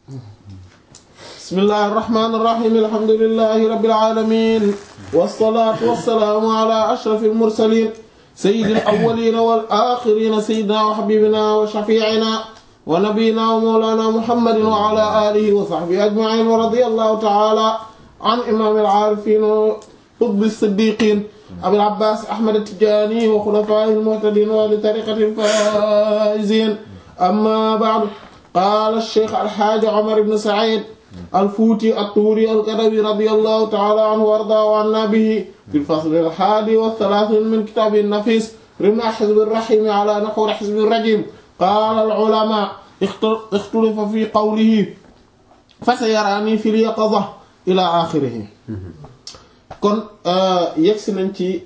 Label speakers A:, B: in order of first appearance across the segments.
A: bismillahi irrahmani irrahim alhamdulilahi rabbil alamin wassalatu wassalaamu ala ashrafil mursalin sayyidil awwalina wal axirina sayyidina wa habibina wa shafi'ina wa nabiyyina wa mawlana muhammadin wa ala alihi wa sahbihi ajma'in wa radiyallahu ta'ala an imamil arifin wa qutbi siddiqin abil abbas ahmad at-tijani wa khulafa'ihil muhtadin wa li tariqatil faizin amma ba'du qala ash-shaykh al-hajj umar ibn sa'id الفوتي الطوري القدوي رضي الله تعالى عنه وارضاه عنا به في الفصل الحادي والثلاثين من كتاب النفيس رمى حزب الرحيم على نحو حزب الرجيم قال العلماء اختلف في قوله فسيراني في اليقظة إلى آخره kon yegsi nañ ci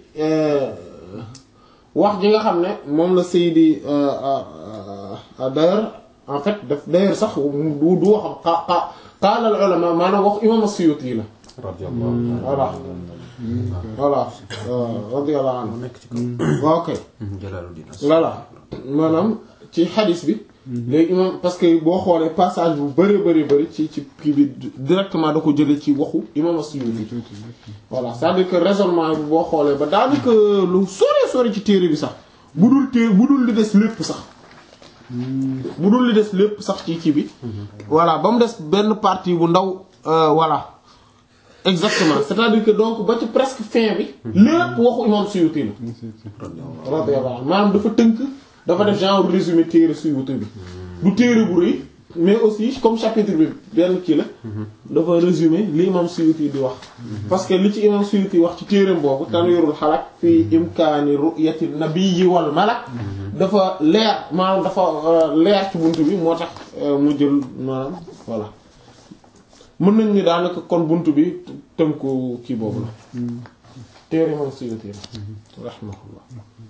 A: wax ji nga xam ne moom la Seydi d'ailleurs en fait daf d'ailleurs sax du du waxam qaala al ulama maanaam wax imam as-Suyuti la voilà voilà radiyallahu anhu ok voilà maanaam ci xadis bi léegi imam parce que boo xoolee passage bu bëri bëri bëri ci ci kii bi directement da ko jëlee ci waxu imam as-Suyuti voilà c'est-à-dire que raisonnement bi boo xoolee ba daanaka lu sore sore ci téere bi sax bu dul téere bu dul li des lépp sax bu dul li des lépp sax ci kii bi voilà ba mu des benn partie bu ndaw voilà exactement c'est-à-dire que donc ba ci presque fin bi lépp waxu imam Suyuti la radiyallahu anhu maanaam dafa tënk dafa def genre résumé téere Suyuti bi du téere bu rëy mais aussi comme chapitre bi benn kii la dafa résumé li imam Suyuti di wax parce que li ci imam Suyuti wax ci téereem boobu Tanwirul Halak fii imkaani ru'yati nabiyyi wal malak dafa leer maanaam dafa leer ci buntu bi moo tax mu jël maanaam voilà mën nañ ni daanaka kon buntu bi tënku kii boobu la téere imam Suyuti la rahimahullah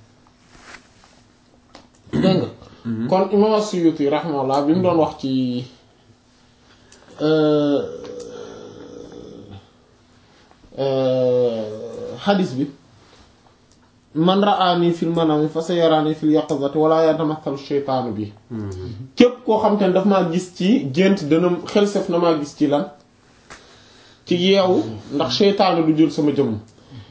A: dégg nga kon imam Suyuti rahimahullah bi mu doon wax ci xadis bi man ra'ani fil manami fa sayarani fil yaqazati wala yatamathalu shaytaanu bi képp koo xam te ne daf maa gis ci gént dana xel sef na maa gis ci lan ci yeewu ndax shaytaanu du jël sama jëmm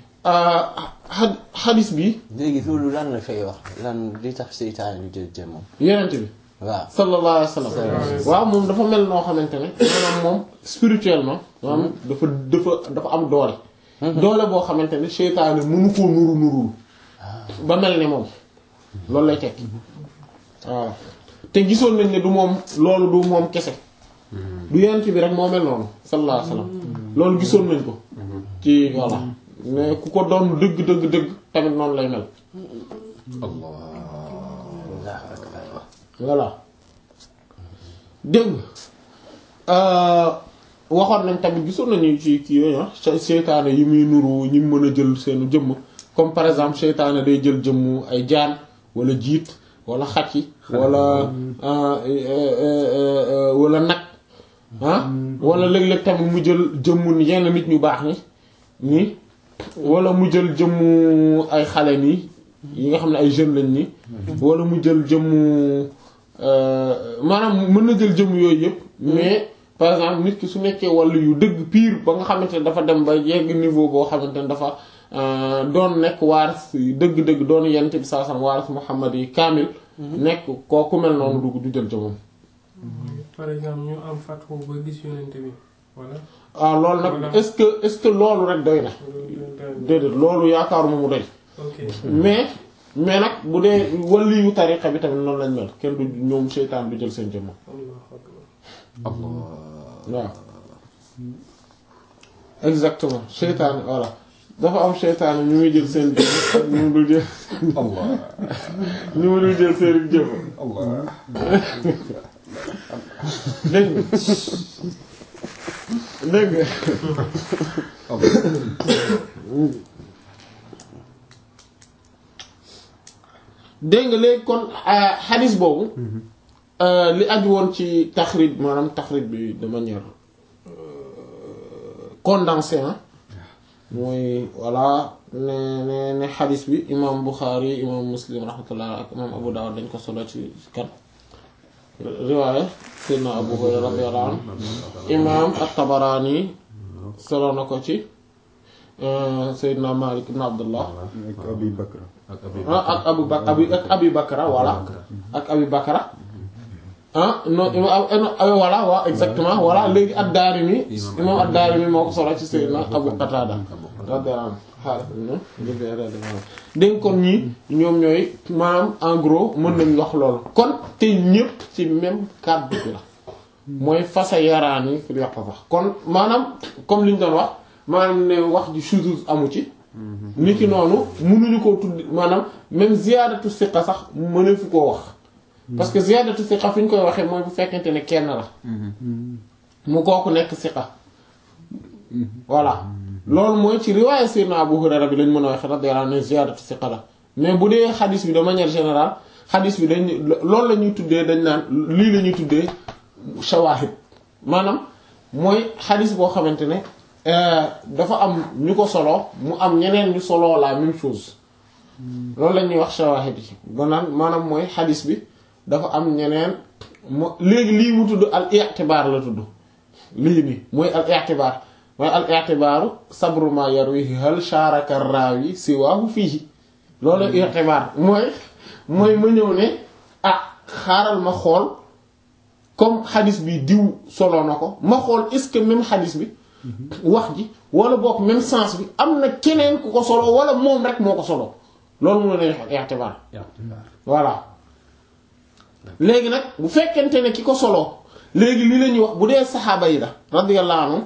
A: xadis bi
B: léegi loolu lan la fay wax lan li tax seytaane ñu jël jëmmam
A: yenent bi
B: waaw
A: sallallahu alayhi wa sallam waaw moom dafa mel noo xamante ne maanaam moom spirituellement maanaam dafa dafa dafa am doole doole boo xamante ne seytaane mënu koo nuru nurul ba mel ni moom loolu lay tekki waaw te gisoon nañ ne du moom loolu du moom kese du yenent bi rek moo mel noonu sallallahu alayhi wa sallam loolu gisoon nañ ko ci voilà mais ku ko doon dëgg dëgg dëgg tamit noonu lay mel voilà dégg waxoon nañ tamit gisoon nañu ci kii yooyu seytaane yi muy nuru ñi mën a jël seenu jëmm comme par exemple seytaane day jël jëmmu ay jaan wala jiit wala xaj yi wala wala nag ah wala léeg-léeg tamit mu jël jëmmu yenn nit ñu baax ni nii wala mu jël jëmmu ay xale nii yi nga xam ne ay jeunes lañ nii wala mu jël jëmmu maanaam mën na jël jëmm yooyu yëpp mais par exemple nit ki su nekkee wàllu yu dëgg pire ba nga xamante ne dafa dem ba yegg niveau boo xamante ne dafa doon nekk waaris dëgg-dëgg doon yent bi saa sam waaris Muhammad yi kaamil nekk kooku mel noonu dugg du jël jëmmam
C: par exemple ñu am fatwa ba gis yonent bi wala
A: ah loolu nag est-ce que est-ce que loolu rek doy na déedéet loolu yaakaaruma mu doy
C: ok
A: mais mais nag bu dee wàllu yu tariqa bi tamit noonu lañ mel kenn du ñoom seytaan du jël seen jëmm
C: Allahu akbar
A: waaw exactement seytaan voilà dafa am seytaan ñu muy jël seen jëmm ñu mu dul jël ñu mu dul jël seen jëmm dégg nga dégg nga dégg nga léegi kon xadis boobu li aju woon ci taxrij maanaam taxrij bi de manière condensée ah mooy voilà ne ne ne xadis bi imam Bukhari imam Muslim rahmatullah ak imam Abu Dawud dañ ko solo ci kan riwaaya Seydina Abu Hurayra radiyallahu anhu imaam at-Tabarani solo na ko ci Seydina Malik ibn Abdullah
D: ak Abi Bakra
E: ak abi
A: ah ak Abu Bak abi ak Abi Bakra voilà ak Abi Bakra ah non imaam voilà waaw exactement voilà léegi ad-Daarimi imaam ad-Daarimi moo ko solo ci Seydina Abu Qatada radiyallahu anhu xaaral dégg kon ñii ñoom ñooy maanaam en gros mën nañ wax loolu kon te ñëpp ci même kàddu bi la mooy fasa yaraan yi fi yàq sax kon maanaam comme li ñu doon wax maanaam ne wax ji shuzuz amu ci ni ki noonu mënuñu koo tudd maanaam même ziyaadatu siqa sax mënefu koo wax parce que ziyaadatu siqa fi ñu koy waxee mooy bu fekkente ne kenn la mu kooku nekk siqa voilà loolu mooy ci riwaaya Seydina Abu Hurayra bi lañ mën a wax radiyallahu anhu ziyaadatu siqa la mais bu dee xadis bi de manière générale xadis bi dañ loolu la ñuy tuddee dañ naan lii la ñuy tuddee shawaahid maanaam mooy xadis boo xamante ne dafa am ñu ko solo mu am ñeneen ñu solo la même chose loolu la ñuy wax shawaahid yi ba naan maanaam mooy xadis bi dafa am ñeneen mo léegi lii mu tudd al i'tibaar la tudd lii nii mooy al i'tibaar mooy al i'tibaaru sabru ma yarwihi hal sharaka raawi siwaahu fiihi loolu i'tibaar mooy mooy ma ñëw ne ah xaaral ma xool comme xadis bi diw solo na ko ma xool est-ce que même xadis bi wax ji wala boog même sens bi am na keneen ku ko solo wala moom rek moo ko solo loolu mu ne i'tibaar voilà léegi nag bu fekkente ne ki ko solo léegi li la ñuy wax bu dee saxaaba yi la radiyallahu anhu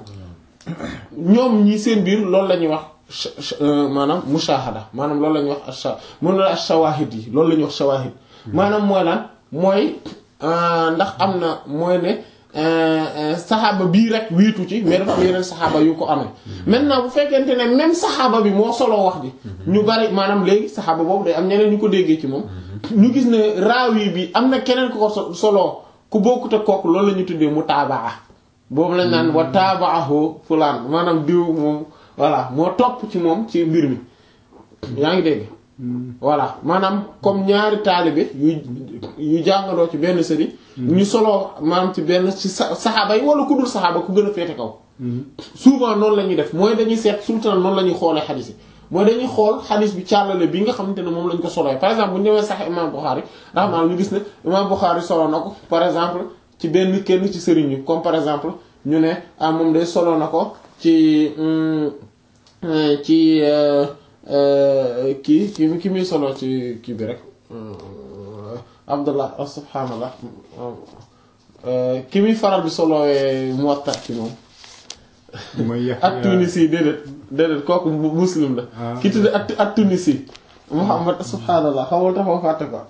A: ñoom ñi seen biir loolu la ñuy wax maanaam mushahada maanaam loolu la ñuy wax asha mën na ash-shawahid yi loolu la ñuy wax shawahid maanaam mooy lan mooy ndax am na mooy ne saxaaba bii rek wiitu ci mais dafa am yeneen saxaaba yu ko amee maintenant bu fekkente ne même saxaaba bi moo solo wax ji ñu bari maanaam léegi saxaaba boobu day am ñeneen ñu ko déggee ci moom ñu gis ne raawi bi am na keneen ku ko solo ku bokkut ak kooku loolu la ñu tuddee mutaabaa boobu lañ naan wa taabaahu fulaan maanaam diw moom voilà moo topp ci moom ci mbir mi yaa ngi dégg voilà maanaam comme ñaari taalibe yu yu jàngaloo ci benn sëriñ ñu soloo maanaam ci benn ci saxaaba yi wala ku dul saxaaba ku gën a féete kaw souvent noonu la ñuy def mooy dañuy seet sultan noonu la ñuy xoolee xadis yi mooy dañuy xool xadis bi càllale bi nga xamante ne moom lañ ko soloo par exemple bu ñu demee sax imam Bukhari rahmaani ñu gis ne imam Bukhari soloo na ko par exemple ci benn kenn ci sëriñ yi comme par exemple ñu ne ah moom day soloo na ko ci ci kii ki ki muy solo ci kii bi rek abdullah subhaanallah ki muy faral di solowee Muwatta ci moom at-Tunisi déedéet déedéet kooku muslim la ki tudd at at-Tunisi Muhammad subhaanallah xamul taxaw fàtte ko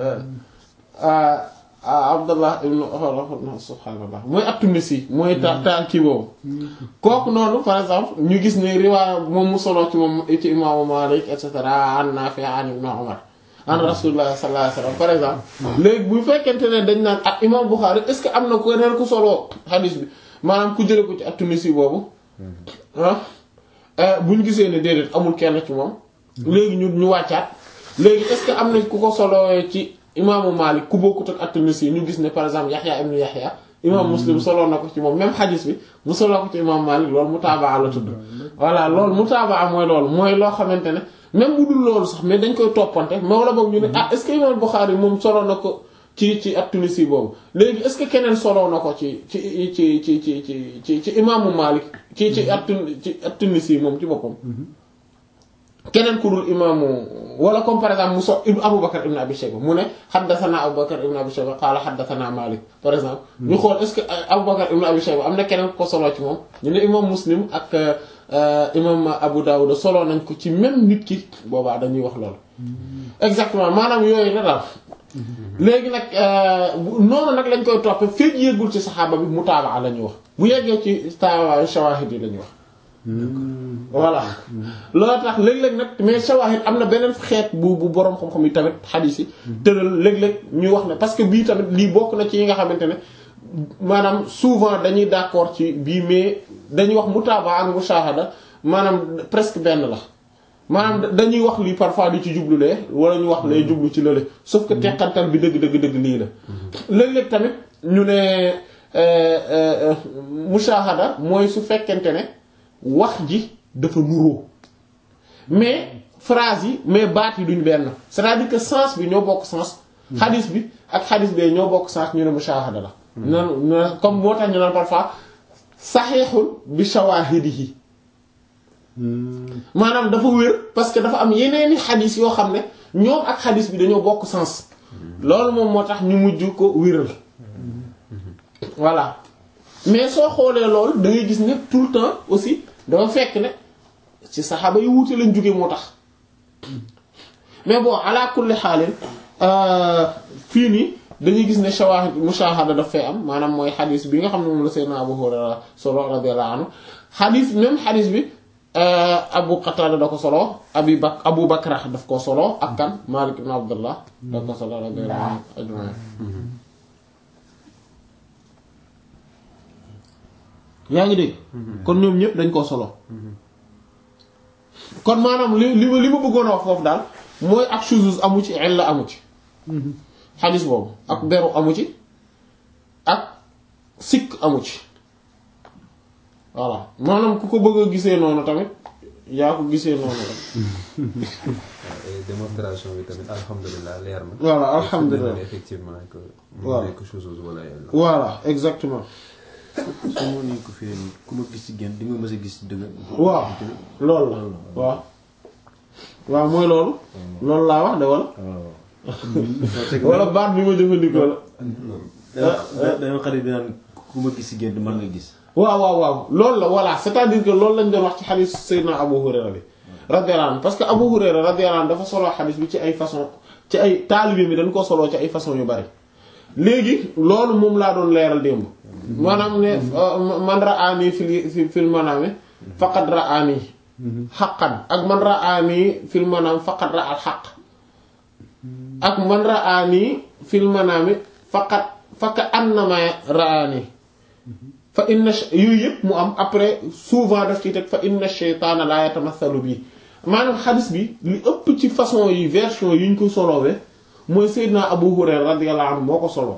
A: abdullah ibnu subhaanallah mooy at-Tunisi mooy ta ta kii boobu kooku noonu par exemple ñu gis ne riwaaya moom mu solo ci moom ci imaamu Maalik et cetera an Naafi' an ibnu Umar an rasulullah sallallahu alayhi wasallam par exemple léegi bu fekkente ne dañ naan ak imam Bukhari est-ce que am na ko neen ku solo hadith bi maanaam ku jële ko ci at-Tunisi boobu ah bu ñu gisee ne déedéet amul kenn ci moom léegi ñu ñu wàccaat léegi est-ce que am na ku ko solo ci imaamu Malik ku bokkut ak at-Tunisi ñu gis ne par exemple Yahya ibn Yahya imam Muslim solo na ko ci moom même hadith bi mu solo ko ci imam Malik loolu mutaabaa la tudd voilà loolu mutaabaa mooy loolu mooy loo xamante ne même bu dul loolu sax mais dañ koy toppante mais wala boog ñu ne ah est-ce que imam Bukhari moom solo na ko ci ci at-Tunisi boobu léegi est-ce que keneen solo na ko ci ci ci ci ci ci ci ci imaamu Malik ci ci at ci at-Tunisi moom ci boppam keneen ku dul imaamu wala comme par exemple mu so Abu Bakr ibn Abi Shayba mu ne haddathana Abu Bakr ibn Abi Shayba qaala haddathana Malik par exemple ñu xool est-ce que Abu Bakr ibn Abi Shayba am na keneen ku ko solo ci moom ñu ne imam Muslim ak imam Abu Dawud solo nañ ko ci même nit ki boobaa dañuy wax loolu exactement maanaam yooyu la daal léegi nag noonu nag lañ koy toppe feeg yéegul ci saxaaba bi mutaabaa la ñuy wax bu yeggee ci tawa shawahid yi la ñuy wax voilà loolu tax léeg-léeg nag mais shawahid am na beneen xeet bu bu boroom xam-xam yi tamit xadiis yi tëral léeg-léeg ñuy wax ne parce que bii tamit lii bokk na ci yi nga xamante ne maanaam souvent dañuy d'accord ci bii mais dañuy wax mutaaba ak mushahada maanaam presque benn la maanaam dañuy wax lii parfois di ci jublu lee wala ñu wax lay jublu ci lële sauf que teqantal bi dëgg dëgg dëgg lii la léeg-léeg tamit ñu ne mushahada mooy su fekkente ne wax ji dafa nuroo mais phrase yi mais baat yi duñ benn c'est-à-dire que sens bi ñoo bokk sens xadis bi ak xadis bee ñoo bokk sens ñu ne mushahada la nan comme moo tax ñu naan parfois saxiixul bi shawaahidihi maanaam dafa wér parce que dafa am yeneeni xadis yoo xam ne ñoom ak xadis bi dañoo bokk sens loolu moom moo tax ñu mujj ko wéral voilà mais soo xoolee loolu da ngay gis ne tout le temps aussi dafa fekk ne ci saxaaba yi wuute lañ jóge moo tax mais bon ala kulli xaalin fii nii dañuy gis ne shawahid mushahada daf fay am maanaam mooy xadis bi nga xam ne moom la Seydina Abu Hurayra solo radiyallahu anhu xadis même xadis bi Abu Qatada da ko solo Abi Bak Abu Bakra daf ko solo ak kan Malik ibn Abdullah da ko solo radiyallahu anhu ajma'in yaa ngi dégg kon ñoom ñëpp dañ koo solo kon maanaam li li ma li ma bëggoon a wax foofu daal mooy ak shuzuz amu ci illa amu ci xadis boobu ak beru amu ci ak sikk amu ci voilà maanaam ku ko bëgg a gisee noonu tamit yaa ko gisee noonu rek
D: démonstration bi tamit alhamdulilah leer na.
A: voilà alhamdulilah
D: effectivement que.
A: Voilà.
D: mu nekk chose wala yàlla.
A: voilà exactement
E: su ma nee ko fii ku ma gis ci génn di nga mës a gis dëgg.
A: waaw loolu la waaw waaw mooy loolu loolu laa wax de wala wala baat bi ma jëfandikoo la
E: da dañoo xarit bi naan ku ma gis ci génn mën nga gis.
A: waaw waaw waaw loolu la voilà c'est-à-dire que loolu lañ doon wax ci xadis Seydina Abu Hurayra bi radiyallahu anhu parce que Abu Hurayra radiyallahu anhu dafa solo xadis bi ci ay façon ci ay taalibe mi dañ koo soloo ci ay façon yu bari léegi loolu moom laa doon leeral démb maanaam ne man ra'ani fil fil manami faqad ra'ani haqqan ak man ra'ani fil manami faqad ra'al haqq ak man ra'ani fil manami faqad faka annama ra'ani fa inna yooyu yëpp mu am après souvent daf ci teg fa inna shaytaana la yatamathalu bi maanaam xadis bi li ëpp ci façon yi version yi ñu ko solowee mooy Seydina Abu Hurayra radiyallahu anhu moo ko solo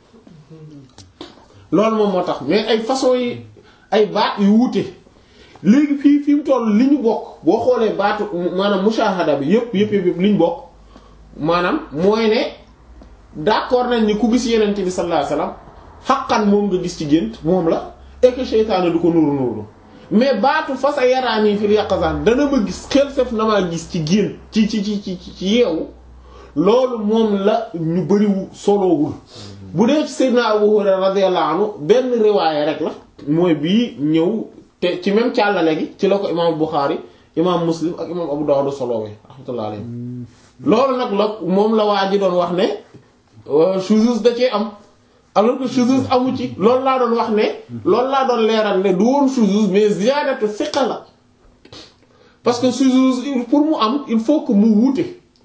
A: loolu moom moo tax mais ay façon yi ay baat yu wuute léegi fii fi mu toll li ñu bokk boo xoolee baatu maanaam mushahada bi yëpp yëpp yëpp li ñu bokk maanaam mooy ne d'accord nañ ni ku gis yenente bi sallallahu alayhi wasallam xaqan moom nga gis ci gént moom la et que seytaane du ko nuru nuru mais baatu fa sa yaraanii fil yaqazan dana ma gis xel sef na maa gis ci gént ci ci ci ci ci yeewu loolu moom la ñu bëriwu solowul bu dee ci Seydina Abu Hurayra radiyallahu anhu benn riwaaye rek la mooy bii ñëw te ci même càllale gi ci la ko imaam Bukhari imaam Muslim ak imaam Abu Dawud solowee rahmatullahi alayhi loolu nag la moom la waa ji doon wax ne shuzuz da cee am alors que shuzuz amu ci loolu laa doon wax ne loolu laa doon leeral ne du woon shuzuz mais ziyaadatu thiqa la parce que shuzuz pour mu am il faut que mu wuute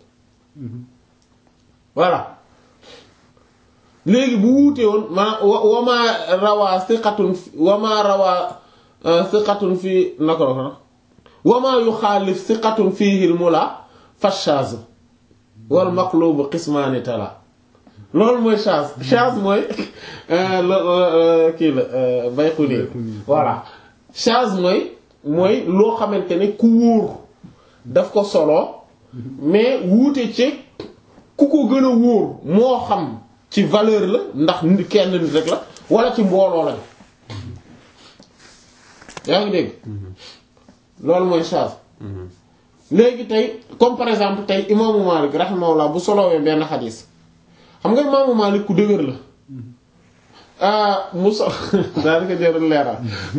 A: voilà léegi bu wuute woon ma wama rawaa thiqatun wama rawaa thiqatun fii naka la ko wama yuxaalif thiqatun fiihi al-mula fa shaz wal maqlub qismaani tala loolu mooy chance chance mooy kii la Bayquni voilà chance mooy mooy loo xamante ne ku wóor daf ko solo mais wuute ci ku ko gën a wóor moo xam ci valeur la ndax nit kenn nit rek la wala ci mbooloo lañ yaa ngi dégg loolu mooy chance léegi tey comme par exemple tey imaamu Malik rahimahullah bu solowee benn xadis xam nga imaamu Malik ku dëgër la mu so daanaka jërul leeral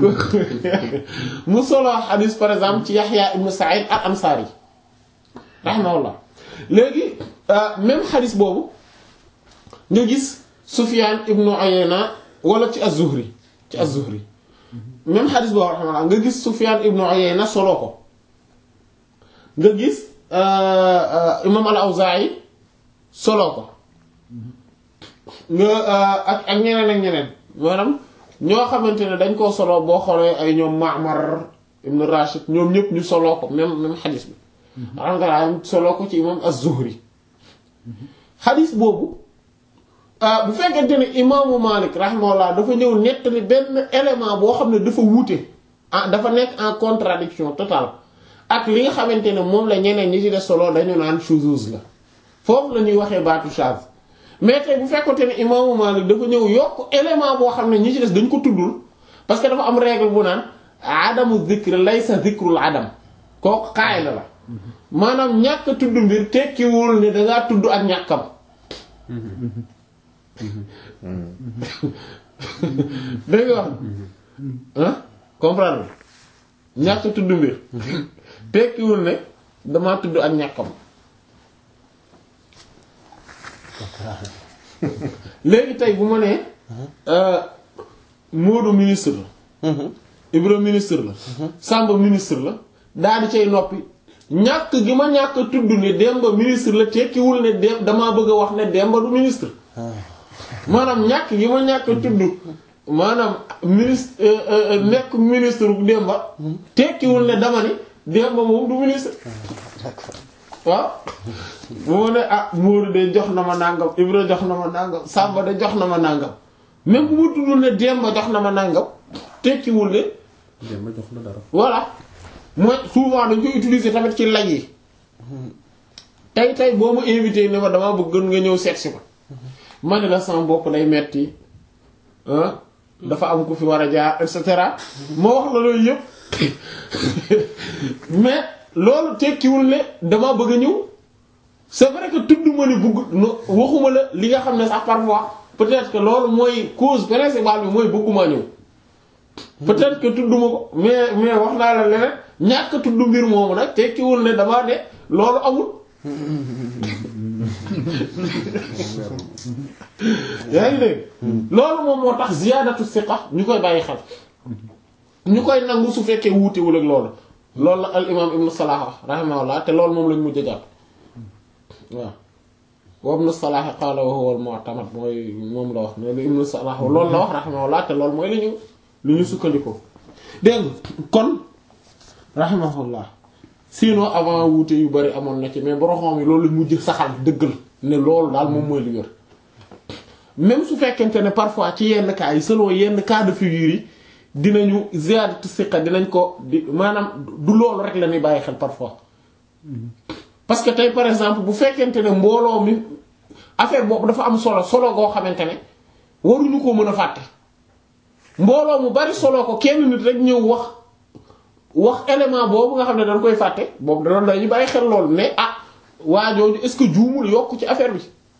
A: mu solo xadis par exemple ci Yaxya ibnu Sa'id al Ansari rahimahullah léegi même xadis boobu nga gis Sufyan ibnu Uyayna wala ci az-Zuhri ci az-Zuhri même xadis boobu rahimahullah nga gis Sufyan ibnu Uyayna solo ko nga gis imam al-Awzaa'i solo ko nga ak ak ñeneen ak ñeneen maanaam ñoo xamante ne dañ koo solo boo xoolee ay ñoom Ma'mar ibn Rashid ñoom ñëpp ñu soloo ko même même xadis bi rahmatullah solo ko ci imam az-Zuhri xadis boobu ah bu fekkente ne imaamu Malik rahimahullah dafa ñëw nettali benn élément boo xam ne dafa wuute ah dafa nekk en contradiction totale ak li nga xamante ne moom la ñeneen ñi ci des solo dañu naan shuzuz la foofu la ñuy waxee baatu shaz mais tey bu fekkote ne imaamu Malik dafa ñëw yokk élément boo xam ne ñi ci des dañ ko tuddul parce que dafa am règle bu naan adamu zikr laysa zikrul adam kooku xaay la la maanaam ñàkk tudd mbir tekkiwul ne dangaa tudd ak ñàkkam dégg nga wax ah comprendre ñàkk tudd mbir tekkiwul ne damaa tudd ak ñàkkam léegi tey bu ma nee Moodu ministre la Ibra ministre la Samba ministre la daal di cay noppi ñàkk gi ma ñàkk tudd ne Demba ministre la tekkiwul ne dem damaa bëgg a wax ne Demba du ministre maanaam ñàkk gi ma ñàkk tudd maanaam ministre nekk ministre bu Demba tekkiwul ne dama ni Demba moom du ministre waaw bu ma ne ah Moodu de jox na ma nàngam Ibra jox na ma nàngam Samba de jox na ma nàngam même bu ma tuddul ne Demba jox na ma nàngam tekkiwul ne
D: Demba jox la dara.
A: voilà mooy souvent dañ koy utiliser tamit ci laj yi tey tey boo ma invité ne ma damaa bëgg nga ñëw seet si ma ma ne la sama bopp day metti ah dafa am ku fi war a jaar et cetera ma wax la loolu yëpp mais loolu tekkiwul ne damaa bëgg a ñëw c'est vrai que tudd ma ne bëgg no waxuma la li nga xam ne sax parfois peut-être que loolu mooy cause principale bi mooy bëgguma ñëw peut-être que tudduma ko mais mais wax naa la leneen ñàkk tudd mbir moomu nag tekkiwul ne damaa de loolu amul yaa ngi dégg loolu moom moo tax ziyaadatu siqa ñu koy bàyyi xel ñu koy nangu su fekkee wuutewul ak loolu loolu la al imam ibnu Salah rahimahullah te loolu moom lañ mujj a jàpp waaw wa ibnu Salah qaala wa huwa al mu'tamad mooy moom la wax mais lu ibnu Salah loolu la wax rahimahullah te loolu mooy li ñu li ñu sukkandikoo dégg kon rahimahullah sinon avant wuute yu bari amoon na ci mais boroxoom yi loolu mujj saxal dëggal ne loolu daal moom mooy li wér même su fekkente ne parfois ci yenn cas yi selon yenn cas de figure yi dinañu ziyaadatu siqa dinañ ko di maanaam du loolu rek la ñuy bàyyi xel parfois parce que tey par exemple bu fekkente ne mbooloo mi affaire boobu dafa am solo solo goo xamante ne waruñu ko mën a fàtte mbooloo mu bari solo ko kenn nit rek ñëw wax wax élément boobu nga xam ne dañ koy fàtte boobu danoon dañu bàyyi xel loolu ne ah waa jooju est-ce que juumul yokk ci affaire bi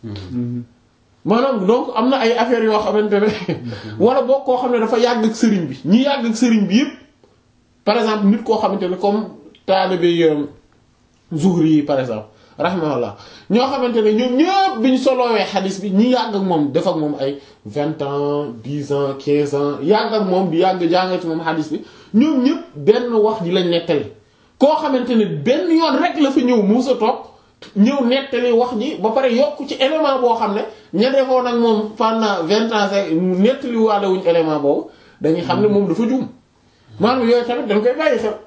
A: maanaam donc am na ay affaires yoo xamante ne wala boo koo xam ne dafa yàgg ak sëriñ bi ñi yàgg ak sëriñ bi yépp par exemple nit koo xamante ne comme taalibe Zuhri yi par exemple rahimahullah ñoo xamante ne ñoom ñëpp bi ñu soloowee xadis bi ñi yàgg ak moom def ak moom ay vingt ans dix ans quinze ans yàgg ak moom di yàgg jàng ci moom xadis bi ñoom ñëpp benn wax ji lañ nettali koo xamante ne benn yoon rek la fa ñëw muusa toog ñëw nettali wax ji ba pare yokk ci élément boo xam ne ña defoon ak moom pendant vingt ans rek nettali waale wuñ élément boobu dañuy xam ne moom dafa juum maanaam yooyu tamit dañ koy bàyyi xel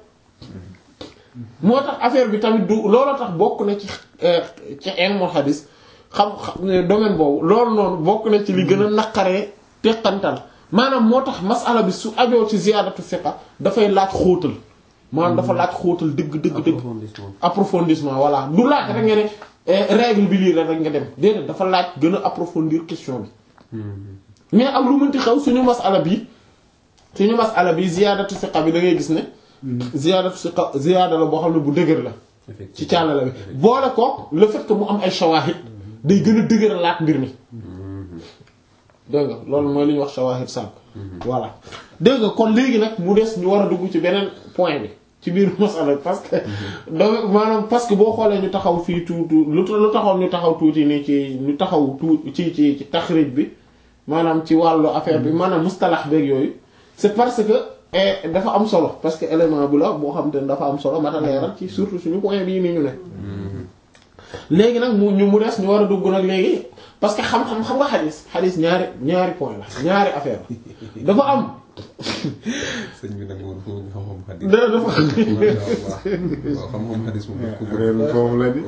A: moo tax affaire bi tamit du looloo tax bokk na ci ci ilmul hadis xam xam domaine boobu loolu noonu bokk na ci li gën a naqaree teqantal maanaam moo tax masala bi su ajoo ci ziyaadatu fiqa dafay laaj xóotal maanaam dafa laaj xóotal dëgg dëgg dëgg approfondissement voilà du laaj rek nga ne règle bi lii la rek nga dem déedéet dafa laaj gën a approfondir question bi mais ak lu mënti xew suñu masala bi suñu masala bi ziyaadatu fiqa bi da ngay gis ne ziyaadatu siqa ziyaada la boo xam ne bu dëgër la ci càllala bi boole ko le fait que mu am ay shawahid day gën a dëgëralaat mbir mi dégg nga loolu mooy li ñuy wax shawahid sànq voilà dégg nga kon léegi nag mu des ñu war a dugg ci beneen point bi ci biir masala parce que donc maanaam parce que boo xoolee ñu taxaw fii tuuti lu lu taxaw ñu taxaw tuuti nii ci ñu taxaw tuuti ci ci ci taxrij bi maanaam ci wàllu affaire bi maanaam mustalax beeg yooyu c'est parce que dafa am solo parce que élément bu la boo xam te ne dafa am solo mata leeral ci surtout suñu point bii nii ñu ne léegi nag mu ñu mu des ñu war a dugg nag léegi parce que xam-xam xam nga xadis xadis ñaari ñaari point la ñaari affaire dafa am
D: sëñ bi nag moom foofu xam-xam xadis.
A: dara dafa
D: macha allah waaw xam-xam xadis moom daf ko bëgg.
A: réer foofu la di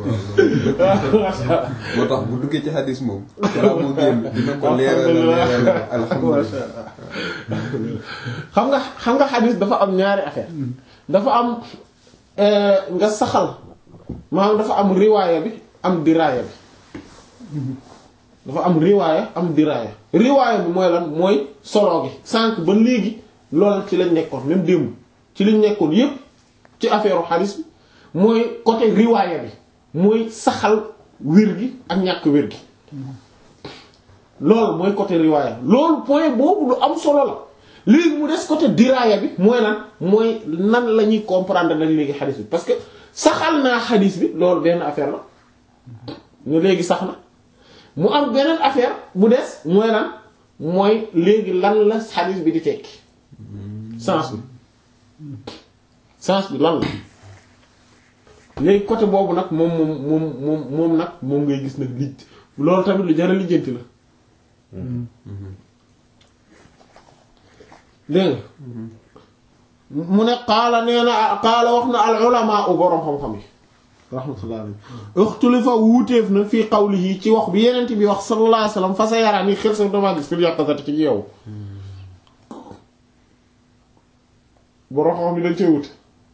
D: moo tax bu duggee ci xadis moom. balaa moo génn dina ko leeral leeral alhamdulilah.
A: xam nga xam nga xadis dafa am ñaari affaire dafa am nga saxal maanaam dafa am riwaaya bi am diraaya bi dafa am riwaaya am diraaya riwaaya bi mooy lan mooy solo gi sànq ba léegi loolu ci lañ nekkoon même démb ci lañ nekkoon yépp ci affaire xadis bi mooy côté riwaaya bi mooy saxal wér gi ak ñàkk wér gi loolu mooy côté riwaaya loolu point boobu lu am solo la léegi mu des côté diraaya bi mooy lan mooy nan la ñuy comprendre nag léegi xadis bi parce que saxal naa xadis bi loolu benn affaire la ne léegi sax na mu am beneen affaire bu des mooy lan mooy léegi lan la xadis bi di tekki sens bi sens bi lan la léegi côté boobu nag moom moom moom moom moom nag moom ngay gis nag lij loolu tamit lu jar a lijjanti la dégg nga mu ne qaala nee na qaala wax na al ulamaa u boroom xam-xam yi rahmatullah alayhi uxtulifa wuuteef na fii qawlihi ci wax bi yenent bi wax sallallahu alayhi wasallam fa sa yaraa ni xel sa damaa gis fil yaqazati ci yow boroom xam-xam yi dañ cee wute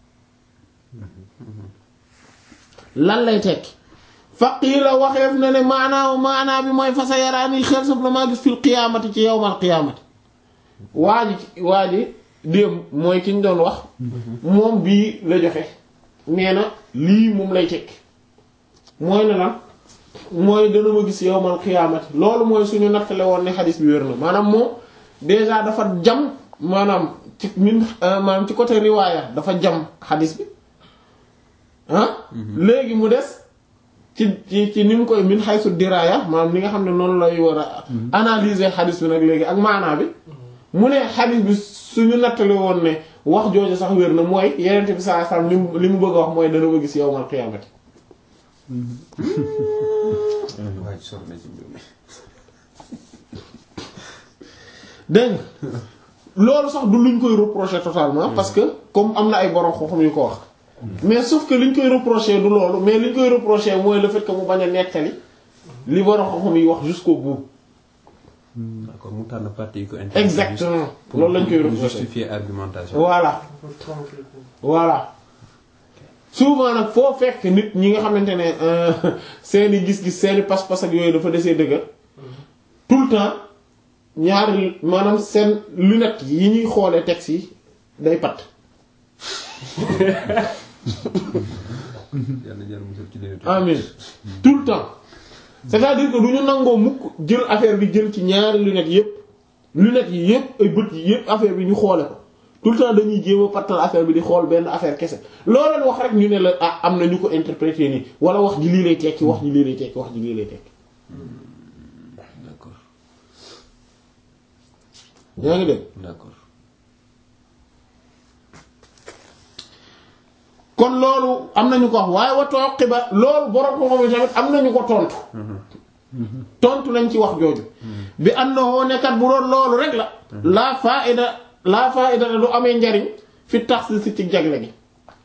A: lan lay tekki faqiila waxeef na ne maanaaw maanaa bi mooy fa sa yaraa ni xel sa damaa gis fil qiyaamati ci yawmal qiyaamati waa ji waa ji démb mooy ki ñu doon wax moom bii la joxe nee na lii moom lay tekki mooy ne lan mooy dana ma gis yowmal xiyaamati loolu mooy suñu nattale woon ne xadis bi wér na maanaam moom déjà dafa jam maanaam ci min maanaam ci côté riwaaya dafa jam xadis bi ah léegi mu des ci ci ci ni mu koy min xaysu diraaya maanaam li nga xam ne noonu lay war a analyser xadis bi nag léegi ak maanaa bi mu ne xadis bi suñu nattale woon ne wax jooju sax wér na mooy yenente bi saa sallam li mu li mu bëgg a wax mooy dana ma gis yowmal qiyaamati
D: waa ji sori na ci mbir mi.
A: dégg nga loolu sax du luñ koy reprocher totalement parce que comme am na ay borom xam-xam yu ko wax mais sauf que liñ koy reprocher du loolu mais liñ koy reprocher mooy le fait que mu bañ a nettali li borom xam-xam yi wax jusqu'au bout
D: d'accord mu tànn partie yi ko intéressé.
A: exactement loolu lañ koy
D: pour
A: reprocher
D: justifier argumentation.
A: voilà voilà souvent nag foo fekk nit ñi nga xamante ne euh, seeni gis-gis seeni pas-pas ak yooyu dafa desee dëgër tout le temps ñaari maanaam seen lunette yi ñuy xoolee texte yi day pat
D: yàlla jël musal ci leen.
A: amin tout le temps c'est-à-dire que du ñu nangoo mukk jël affaire bi jël ci ñaari lunettes yépp lunettes yi yépp ay bët yi yépp affaire bi ñu xoole ko tout le temps dañuy jéem a pattal affaire bi di xool benn affaire kese loo leen wax rek ñu ne la ah am na ñu ko interpréter nii wala wax ji lii lay tekki wax ji lii lay tekki wax ji lii lay tekki
D: d'accord
A: yaa ngi dégg
D: d'accord.
A: kon loolu am nañu ko wax waaye wa tooqiba loolu borom ko moom tamit am nañu ko tontu tontu nañ ci wax jooju bi annahu nekkat bu doon loolu rek la laa faida laa faida du amee njariñ fi tax si ci jagle gi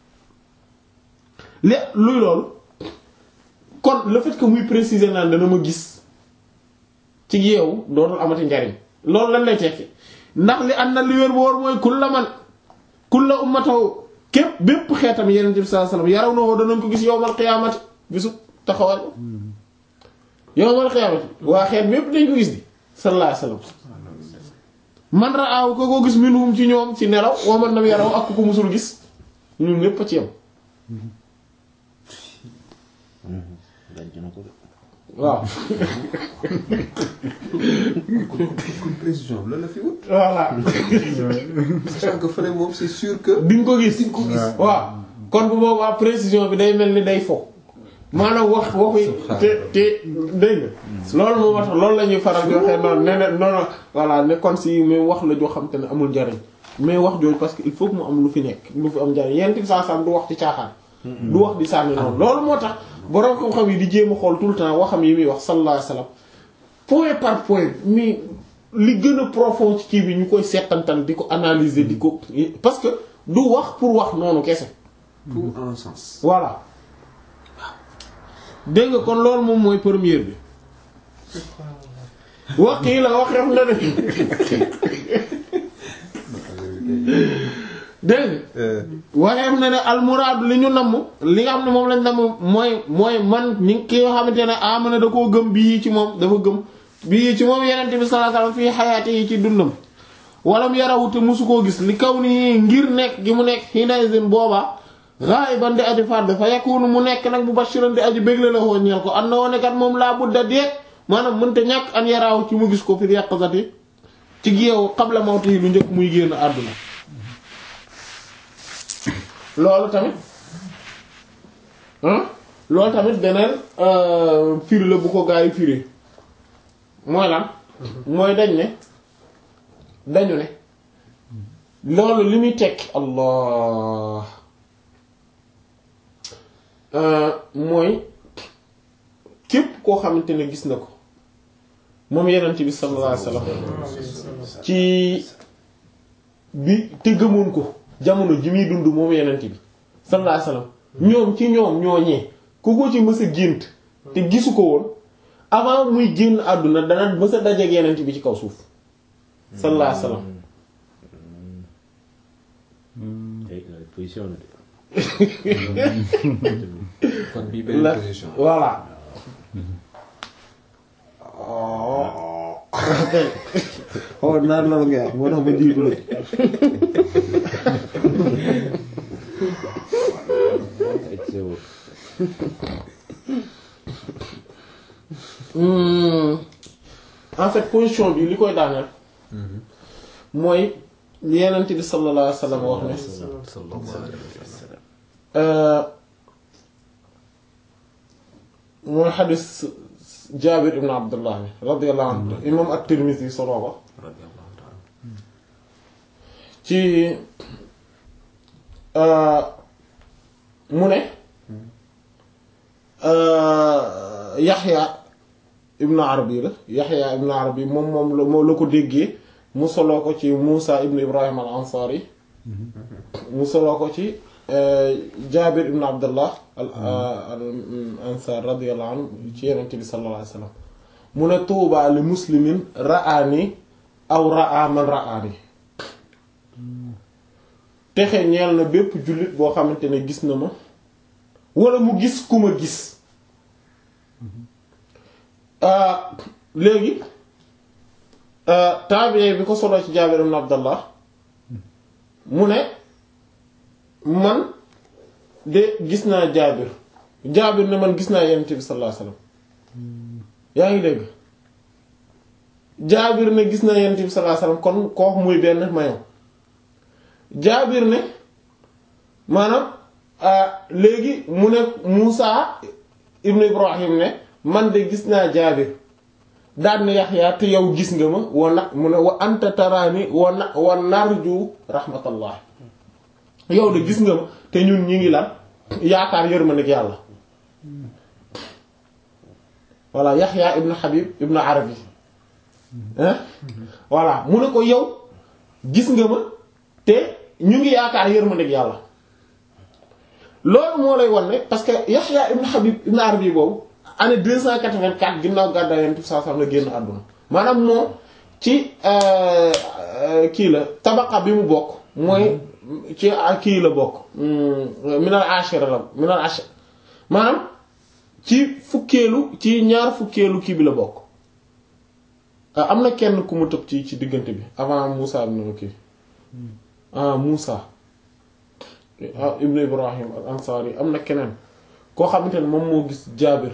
A: li luy loolu kon le fait que muy préciser naan dana ma gis ci yeewu dootul amati njariñ loolu lan lay tekki ndax li an na li wér bu wóor mooy kulla man kulla ummatahu képp bépp xeetam yeneen bi sallallahu alayhi wasallam yaraw na woo danañ ko gis yowmal qiyaamati bisu taxawal yowmal qiyaamati waa xeet bépp dañ ko gis di sallallahu alayhi wasallam man raaw ko ko gis minhum ci ñoom ci nelaw wa man lam yaraw ak ku ko musul gis ñun ñépp a ci yam
E: daj na ko de.
A: waaw
D: kon précision bi lan la fi wut.
A: voilà
D: sachant que fële moom c'est sûr que.
A: di nga ko gis
D: di nga ko gis.
A: waaw kon bu boobaa précision bi day mel ni day fo maanaam wax waxu te te dégg nga loolu moo tax loolu la ñuy faral di waxee noonu nee na non voilà ne kon si mais wax la joo xam te ne amul njariñ mais wax jooju parce que il faut que mu am lu fi nekk lu fi am njariñ yenn ti saa saa du wax ci caaxaan. du wax di sànni noonu loolu moo tax borom xam-xam yi di jéem a xool tout le temps waxam yi muy wax sallallahu alayhi wasallam point par point mi li gën a profond ci kii bi ñu koy seetantal di ko analyser di ko parce que du wax pour wax noonu kese
D: tout en sens.
A: voilà dégg nga kon loolu moom mooy première bi wax kii la wax na ne dégg nga waxeef na ne almuraadu li ñu namm li nga xam ne moom lañ namm mooy mooy man ñi ki nga xamante ne amana da koo gëm bii ci moom dafa gëm bii ci moom yenente bi sallallahu alayhi wasallam fii xayaati yi ci dundam walam yarawu te musu koo gis li kaw ni ngir nekk gi mu nekk hinaysin boobaa ghaiban di aji fard fa yakunu mu nekk nag mubashiran di aji bégle la woo ñeel ko am na woon kat moom laa budda deet maanaam mënta ñàkk an yaraaw ci mu gis ko fi yàqsati ci géew qabla mawti yi lu njëkk muy génn àdduna loolu tamit ah loolu tamit beneen firi la bu ko gaa yi firi mooy lan mooy dañ ne dañu ne loolu li muy tekki allah mooy képp koo xamante ne gis na ko moom yenent bi sallallahu alayhi wasallam ci bi te gëmoon ko jamono ji muy dund moom yenent bi sallallahu alayhi wasallam ñoom ci ñoom ñooñee ku ko ci mës a gént te gisu ko woon avant muy génn àdduna dana mës a dajeek yenent bi ci kaw suuf sallallahu alayhi wasallam
E: position la de.
D: kon bii benn
A: la
D: position.
A: voilà
E: oh naan loolu nga wax moo tax ma jiitu la.
A: en fait position bi li koy daaneel mooy li yenent bi sallallahu alayhi wasallam wax ne mooy xadis Jaabir ibn Abdullah bi radiyallahu anhu imam at-Tirmidhi solo ko ci mu ne Yaxya ibn Arabi la Yaxya ibn Arabi moom moom la moo la ko déggee mu soloo ko ci Muusa ibn Ibrahim al-Ansari mu soloo ko ci Jaabir ibn Abdullah al al ansar radiyallahu anhu ci Yonent bi sallallahu alayhi wasallam mu ne tuuba li muslimin ra'aani aw ra'a man ra'aani texe ñeel na bépp jullit boo xamante ne gis na ma wala mu gis ku ma gis léegi tabiye bi ko solo ci Jaabir ibn Abdullah mu ne man de gis naa Jaabir Jaabir ne man gis naa Yonent bi sallallahu alayhi wasallam yaa ngi dégg Jaabir ne gis naa Yonent bi sallallahu alayhi wasallam kon kooku muy benn mayo Jaabir ne maanaam léegi mu ne Muusa ibn Ibrahim ne man de gis naa Jaabir daan na Yaxya te yow gis nga ma wa na mu ne wa anta taraani wa na wa narju rahmatullah yow de gis nga ma te ñun ñi ngi lan yaakaar yërmandeeg yàlla voilà Yaxya ibn Habib ibn Arabi hein voilà mu ne ko yow gis nga ma te ñu ngi yaakaar yërmandeeg yàlla loolu moo lay wan ne parce que Yaxya ibn Habib ibn Arabi boobu année 284 ginnaaw gàddaay Yonent bi sallallahu alayhi wasallam la génn àdduna maanaam moom ci kii la tabaqa bi mu bokk mooy ci kii la bokk minal ashira la minal ashira maanaam ci fukkeelu ci ñaar fukkeelu kii bi la bokk am na kenn ku mu tëb ci ci diggante bi avant Moussa ibn kii ah Moussa ibn Ibrahim al Ansari am na keneen koo xamante ne moom moo gis Jaabir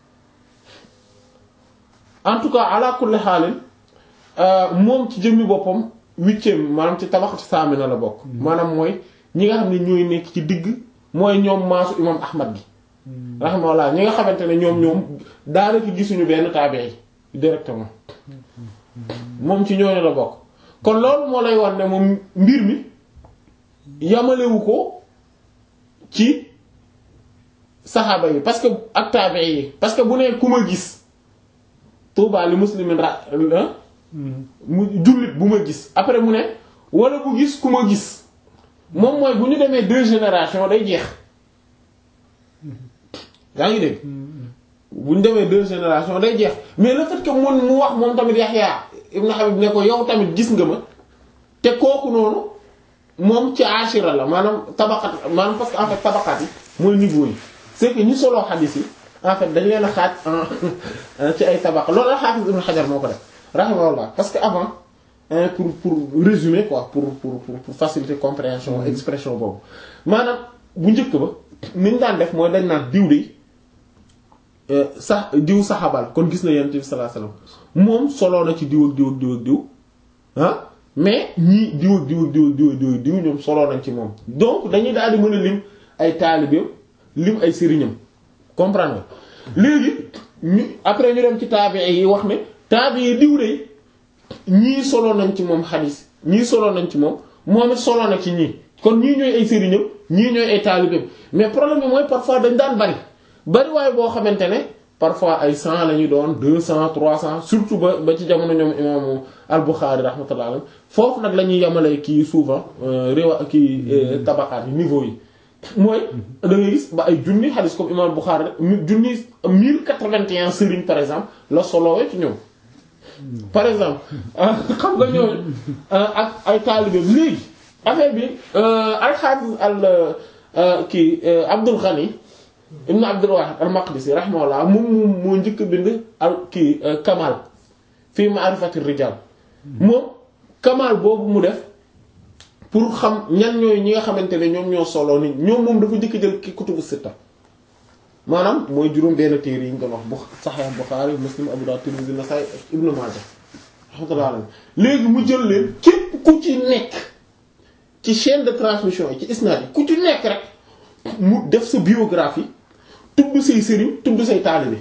A: en tout cas ala kulli xaalin moom ci jëmmi boppam huitième maanaam ci tabaxati saamina la bokk maanaam mooy ñi nga xam ne ñooy nekk ci digg mooy ñoom maasu imam ahmad gi rahimahullah ñi nga xamante ne ñoom ñoom daanaka gisuñu benn taabee directement moom ci ñooñu la bokk kon loolu moo lay wan ne moom mbir mi yamalewu ko ci saxaaba yi parce que ak taabee yi parce que bu nee ku ma gis tuuba li muslimin ra mu jullit bu ma gis après mu ne wala bu gis ku ma gis moom mooy bu ñu demee deux générations day jeex yaa ngi dégg bu ñu demee deux générations day jeex mais le fait que mun mu wax moom tamit Yaxya ibn Habib ne ko yow tamit gis nga ma te kooku noonu moom ci ashira la maanaam tabaqat maanaam parce que en fait tabaqat yi mooy niveau yi c'est que ñu soloo xadiis yi en fait dañ leen a xaaj en ci ay tabaqa loolu la Hafiz Ibn Hajar moo ko def rahimahullah parce que avant hein, pour pour résumer quoi pour pour pour, pour faciliter compréhension expression boobu maanaam bu njëkk ba ni ñu daan def mooy dañ naan diw de sax diw saxabal kon gis na yonent bi sallallahu alayhi wasallam moom soloo na ci diw ak diw ak diw ak diw ah mais ñii diw ak diw ak diw ak diw ak diw ak diw ñoom soloo nañ ci moom donc dañuy daal di mën a lim ay taalibeem lim ay sëriñam comprendre nga léegi ñu après ñu dem ci taabii yi wax ne taabii yi diw de ñii soloo nañ ci moom xadiis ñii soloo nañ ci moom moom it soloo na ci ñii kon ñii ñooy ay sëriñam ñii ñooy ay taalibeem mais problème bi mooy parfois dañ daan bari bari waaye boo xamante ne parfois ay cent la ñu doon deux cent trois cent surtout ba ba ci jamono ñoom imaamu al-Bukhari rahmatullah alayhi foofu nag la ñuy yemale kii souvent réewa kii tabaqaat yi niveau yi mooy da ngay gis ba ay junni xadis comme imam Bukhari rek junni mille quatre-vingt-un sëriñ par exemple la solowee ci ñoom par exemple xam nga ñooñu ak ay taalibe léegi affaire bi al-Hafiz al kii Abdul Ghani ibn Abdul Wahid al-Maqdisi rahimahullah moom moom moo njëkk a bind al kii Kamal fii ma'rifati rijal moom Kamal boobu mu def pour xam ñan ñooy ñi nga xamante ne ñoom ñoo solo nit ñoom moom dafa njëkk jël ki kutubu sitta maanaam mooy juróom benn téere yi ñu doon wax bu Sahih Bukhari Muslim Abu Dawud Tirmidhi Nasa'i Ibn Majah rahmatullah alayhi léegi mu jël leen képp ku ci nekk ci chaîne de transmission yi ci isnad yi ku ci nekk rek mu def sa biographie tudd say sëriñ tudd say taalibe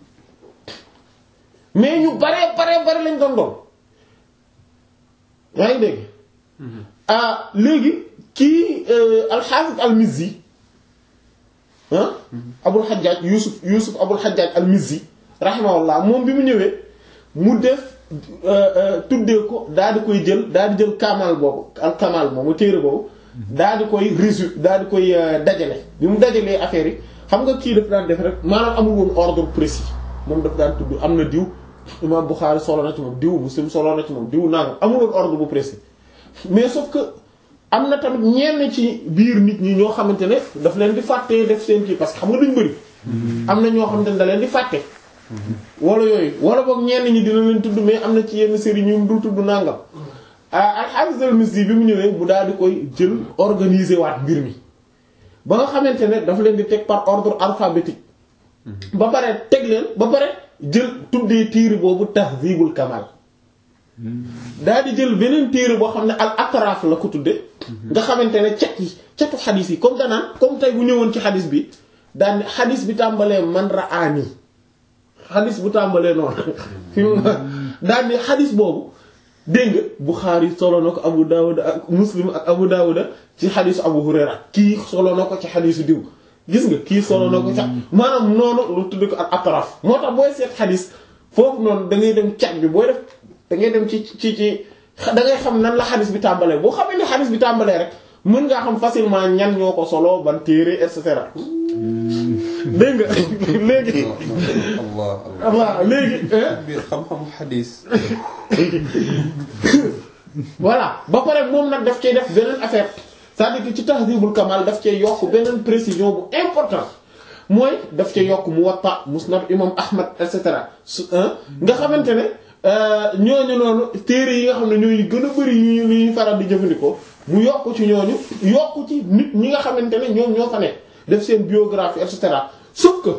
A: mais ñu baree baree bare lañ doon doon yaa ngi dégg ah léegi kii al-Hafiz al-Mizzi ah Abul Hajjaj Yusuf Yusuf Abul Hajjaj al-Mizzi rahimahullah moom bi mu ñëwee mu def tuddee ko daal di koy jël daal di jël kamal boobu al kamal moomu téere boobu daal di koy résu daal di koy dajale bi mu dajalee affaire yi xam nga kii daf daan def rek maanaam amul woon ordre précis moom daf daan tudd am na diw imam Bukhari solo na ci moom diw Muslim solo na ci moom diw nangam amul woon ordre bu précis mais sauf que am na tamit ñenn ci biir nit ñi ñoo xamante ne daf leen di fàttee def seen kii parce que xam nga duñ bëri am na ñoo xamante ne da leen di fàtte wala yooyu wala boog ñenn ñi dina leen tudd mais am na ci yenn série ñu dul tudd nangam al-Hafiz al-Mizzi bi mu ñëwee mu daal di koy jël organiser waat mbir mi ba nga xamante ne daf leen di teg par ordre alphabétique ba pare teg leen ba pare jël tuddee téere boobu Tahzibul Kamal daal di jël beneen téere boo xam ne al atraf la ko tudde nga xamante ne cat yi catu xadis yi comme danaan comme tey bu ñëwoon ci xadis bi daan xadis bi tàmbalee man raani xadis bu tàmbalee noonu fi mu daan ni xadis boobu dégg nga Bukhari solo na ko Abu Dawud ak Muslim ak Abu Dawud ci xadisu Abu Hurayra kii solo na ko ci xadisu diw gis nga kii solo na ko ca maanaam noonu lu tudd ko al atraf moo tax booy seet xadis foofu noonu da ngay dem cat bi booy def da ngay dem ci ci ci da ngay xam nan la xadis bi tàmbalee boo xamee ne xadis bi tàmbalee rek mën ngaa xam facilement ñan ñoo ko solo ban téere et cetera dégg nga léegi.
D: Allah
A: Allah léegi.
D: biir xam-xamu xadis.
A: voilà ba pare moom nag daf cee def beneen affaire c'est-à-dire que ci Tahdhibul Kamal daf cee yokk beneen précision bu important mooy daf cee yokk Muwatta Musnad imam Ahmad et cetera su nga xamante ne. ñooñu noonu téere yi nga xam ne ñooy gën a bari yu ñuy faral di jëfandikoo mu yokk ci ñooñu yokk ci nit ñi nga xamante ne ñoom ñoo fa nekk def seen biographie et cetera sauf que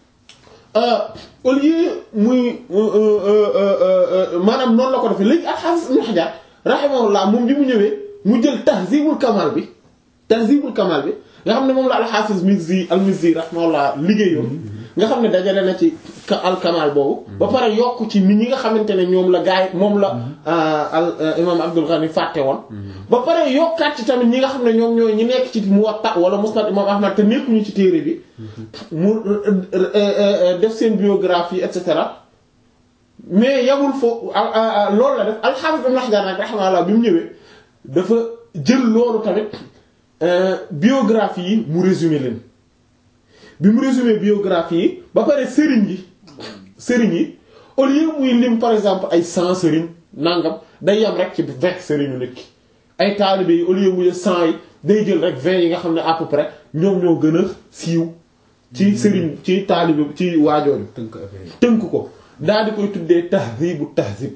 A: au lieu muy maanaam noonu la ko defee léegi al-Hafiz Ibn Hajar rahimahullah moom bi mu ñëwee mu jël Tahzibul Kamal bi Tahzibul Kamal bi nga xam ne moom la al-Hafiz Mizzi al-Mizzi rahimahullah liggéeyoon nga xam ne dajale na ci al kamal boobu. ba pare yokk ci nit ñi nga xamante ne ñoom la gaay moom la al imam Abdul Ghani fàtte woon. ba pare yokkaat ci tamit ñi nga xam ne ñoom ñooy ñi nekk ci Muwatta wala Musnad imam Ahmad te nekkuñu ci téere bi. mu def seen biographie et cetera mais yamul foofu loolu la def al-Hafiz Ibn Hajar nag rahimahullah bi mu ñëwee dafa jël loolu tamit biographie yi mu résumé leen bi mu résumé biographie yi ba pare sëriñ yi sëriñ yi au lieu muy lim par exemple ay cent sëriñ nangam day yam rek ci vingt sëriñu nit ki ay taalibe yi au lieu muy cent yi day jël rek vingt yi nga xam ne à peu près ñoom ñoo gën a siiw ci sëriñ ci taalibe ci waajooju
D: tënk affaire yi.
A: tënk ko daal di koy tuddee tahzibu tahzib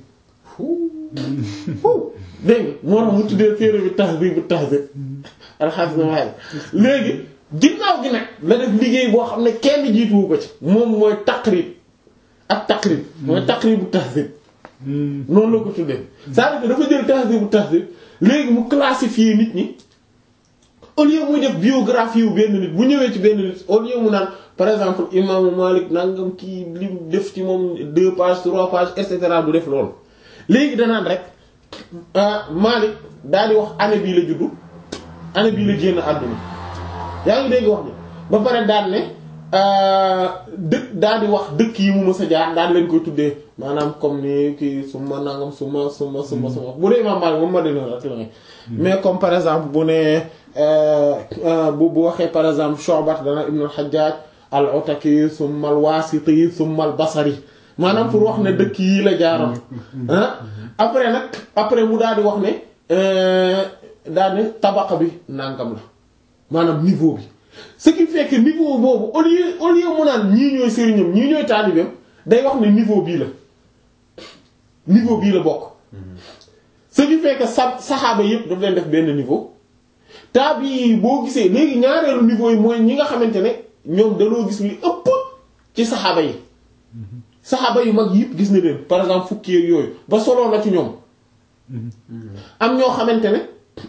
A: dégg nga moo tax mu tuddee téere bi tahzibu tahzib alhamdulilah léegi ginnaaw gi nag la def liggéey boo xam ne kenn jiituwu ko ci moom mooy taqrib ak taqrib mooy taqribu tahzib noonu la ko tuddee c'est-à-dire que dafa jël tahzibu tahzib léegi mu classifier nit ñi au lieu muy def biographie wu benn nit bu ñëwee ci benn nit au lieu mu naan par exemple imaamu Malik nangam kii lim def ci moom deux pages trois pages et cetera du def loolu léegi danaan rek Malik daal di wax année bii la juddu année bii la génn àdduna yaa ngi dégg wax ni ba pare daan ne dëkk daal di wax dëkk yi mu mës a jaar daal leen koy tuddee maanaam comme ni kii suma nangam suma suma suma suma bu dee imaam Malik moom Madina rek la mais comme par exemple bu ne bu bu waxee par exemple Shu'bat dana Ibn al-Hajjaj al-Ataki summa al-Wasiti summa al-Basri maanaam pour wax ne dëkk yii la jaaroon ah après nag après mu daal di wax ne daal ne tabaqa bi nangam la maanaam niveau bi ce qui fait que niveau boobu au lieu au lieu mu naan ñii ñooy sëriñam ñii ñooy taalibeem day wax ne niveau bii la niveau bii la bokk ce qui fait que sa saxaaba yépp daf leen def benn niveau taabi yi boo gisee léegi ñaareelu niveau yi mooy ñi nga xamante ne ñoom dañoo gis li ëpp ci saxaaba yi saxaaba yu mag yépp gis na leen par exemple fukki ak yooyu ba solo na ci ñoom am ñoo xamante ne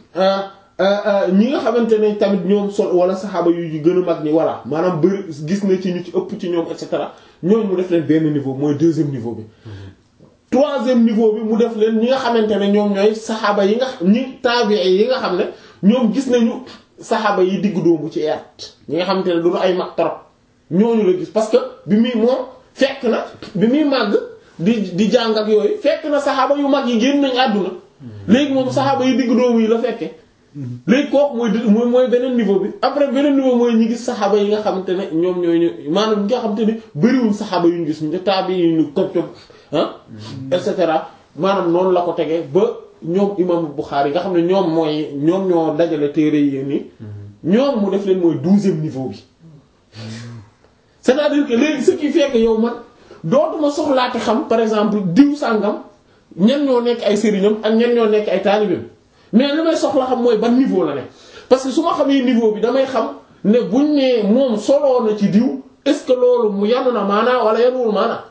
A: ñi nga xamante ne tamit ñoom sol wala saxaaba yu gën a mag ñi voilà maanaam bëri gis na ci ñu ci ëpp ci ñoom et cetera ñooñu mu def leen benn niveau mooy deuxième niveau bi. troisième niveau bi mu def leen ñi nga xamante ne ñoom ñooy saxaaba yi nga ñi taabi'i yi nga xam ne ñoom gis nañu saxaaba yi diggu doomu ci at ñi nga xamante ne du ay mag trop ñooñu la gis parce que bi muy moom fekk na bi muy màgg di di jàng ak yooyu fekk na saxaaba yu mag yi génn nañ àdduna léegi moom saxaaba yi diggu doomu yi la fekke léegi kooku mooy mooy mooy beneen niveau bi après beneen niveau mooy ñi gis saxaaba yi nga xamante ne ñoom ñooy ñu maanaam ñi nga xamante ne bëriwuñ saxaaba yu ñu gis ñu taabi yi ñu ko co ah et cetera maanaam noonu la ko tegee ba ñoom imam Bukhari nga xam ne ñoom mooy ñoom ñoo dajale téere yi nii ñoom mu def leen mooy douzième niveau bi c'est-à-dire que léegi ce qui fait que yow man dootuma soxlaate xam par exemple diw sàngam ñan ñoo nekk ay sëriñam ak ñan ñoo nekk ay taalibeem mais li may soxla xam mooy ban niveau la ne parce que su ma xamee niveau bi damay xam ne buñ ne moom soloo na ci diw est-ce que loolu mu yanu na maanaa wala yanuwul maanaa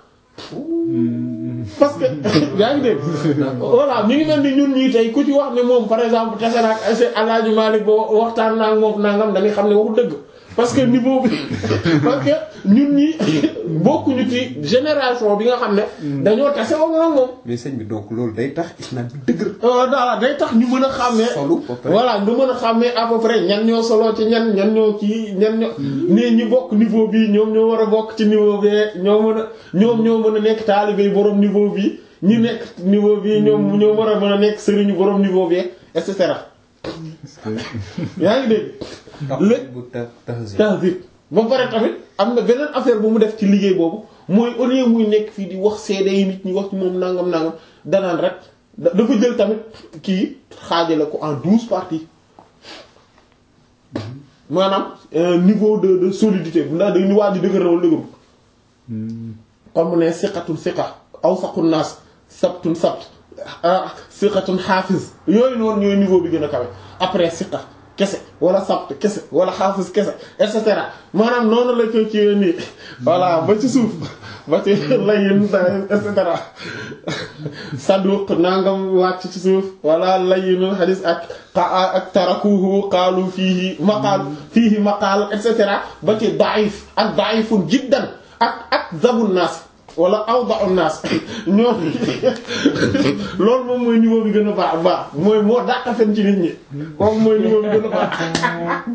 A: parce que yaa ngi dégg voilà ñu ngi mel ni ñun ñii tey ku ci wax ne moom par exemple tase na ak Alaaji Maalik ba waxtaan naa ak moom nangam dañuy xam ne waxu dëgg parce que niveau bi parce que ñun ñi bokkuñu ci génération bi nga xam ne dañoo tase woon ak moom.
D: mais sëñ bi donc loolu day tax isnaad bi dëgër.
A: voilà day tax ñu mën a xàmmee.
D: solo ba pare
A: voilà nga mën a xàmmee à peu près ñan ñoo solo ci ñan ñan ñoo kii ñan ñoo. nee ñi bokk niveau bii ñoom ñoo war a bokk ci niveau bee ñoo mën a ñoom ñoo mën a nekk taalibe borom niveau bii ñi nekk niveau bii ñoom ñoo war a mën a nekk sëriñu borom niveau bee et cetera. yaa ngi dégg.
D: léegi bu tahzib
A: tahzib ba pare tamit am na beneen affaire bu mu def ci liggéey boobu mooy au lieu muy nekk fii di wax seede yi nit ñi wax ci moom nangam nangam danaan rek dafa jël tamit kii xaajale ko en douze parties maanaam niveau de de solidité ndax dañuy waaj a dëgër na wala dëgëru comme mu ne siqatun siqa awsaqun naas sabtun sabt siqatun xaafiz yooyu noonu ñooy niveau bi gën a kawe après siqa kese wala sabt kese wala xaafis kese et cetera maanaam noonu la ko ci nii voilà ba ci suuf ba ci layin et cetera saduq nangam wàcc ci suuf wala layinul xadis ak ak tarakuhu qaalu fiihi maqaal fiihi maqaal et cetera ba ci daif ak daifun jiddan ak ak zabun naas wala awda'u naas ñoo loolu moom mooy niveau bi gën a baax baax mooy moo dàq fen ci nit ñi kooku mooy niveau bi gën a baax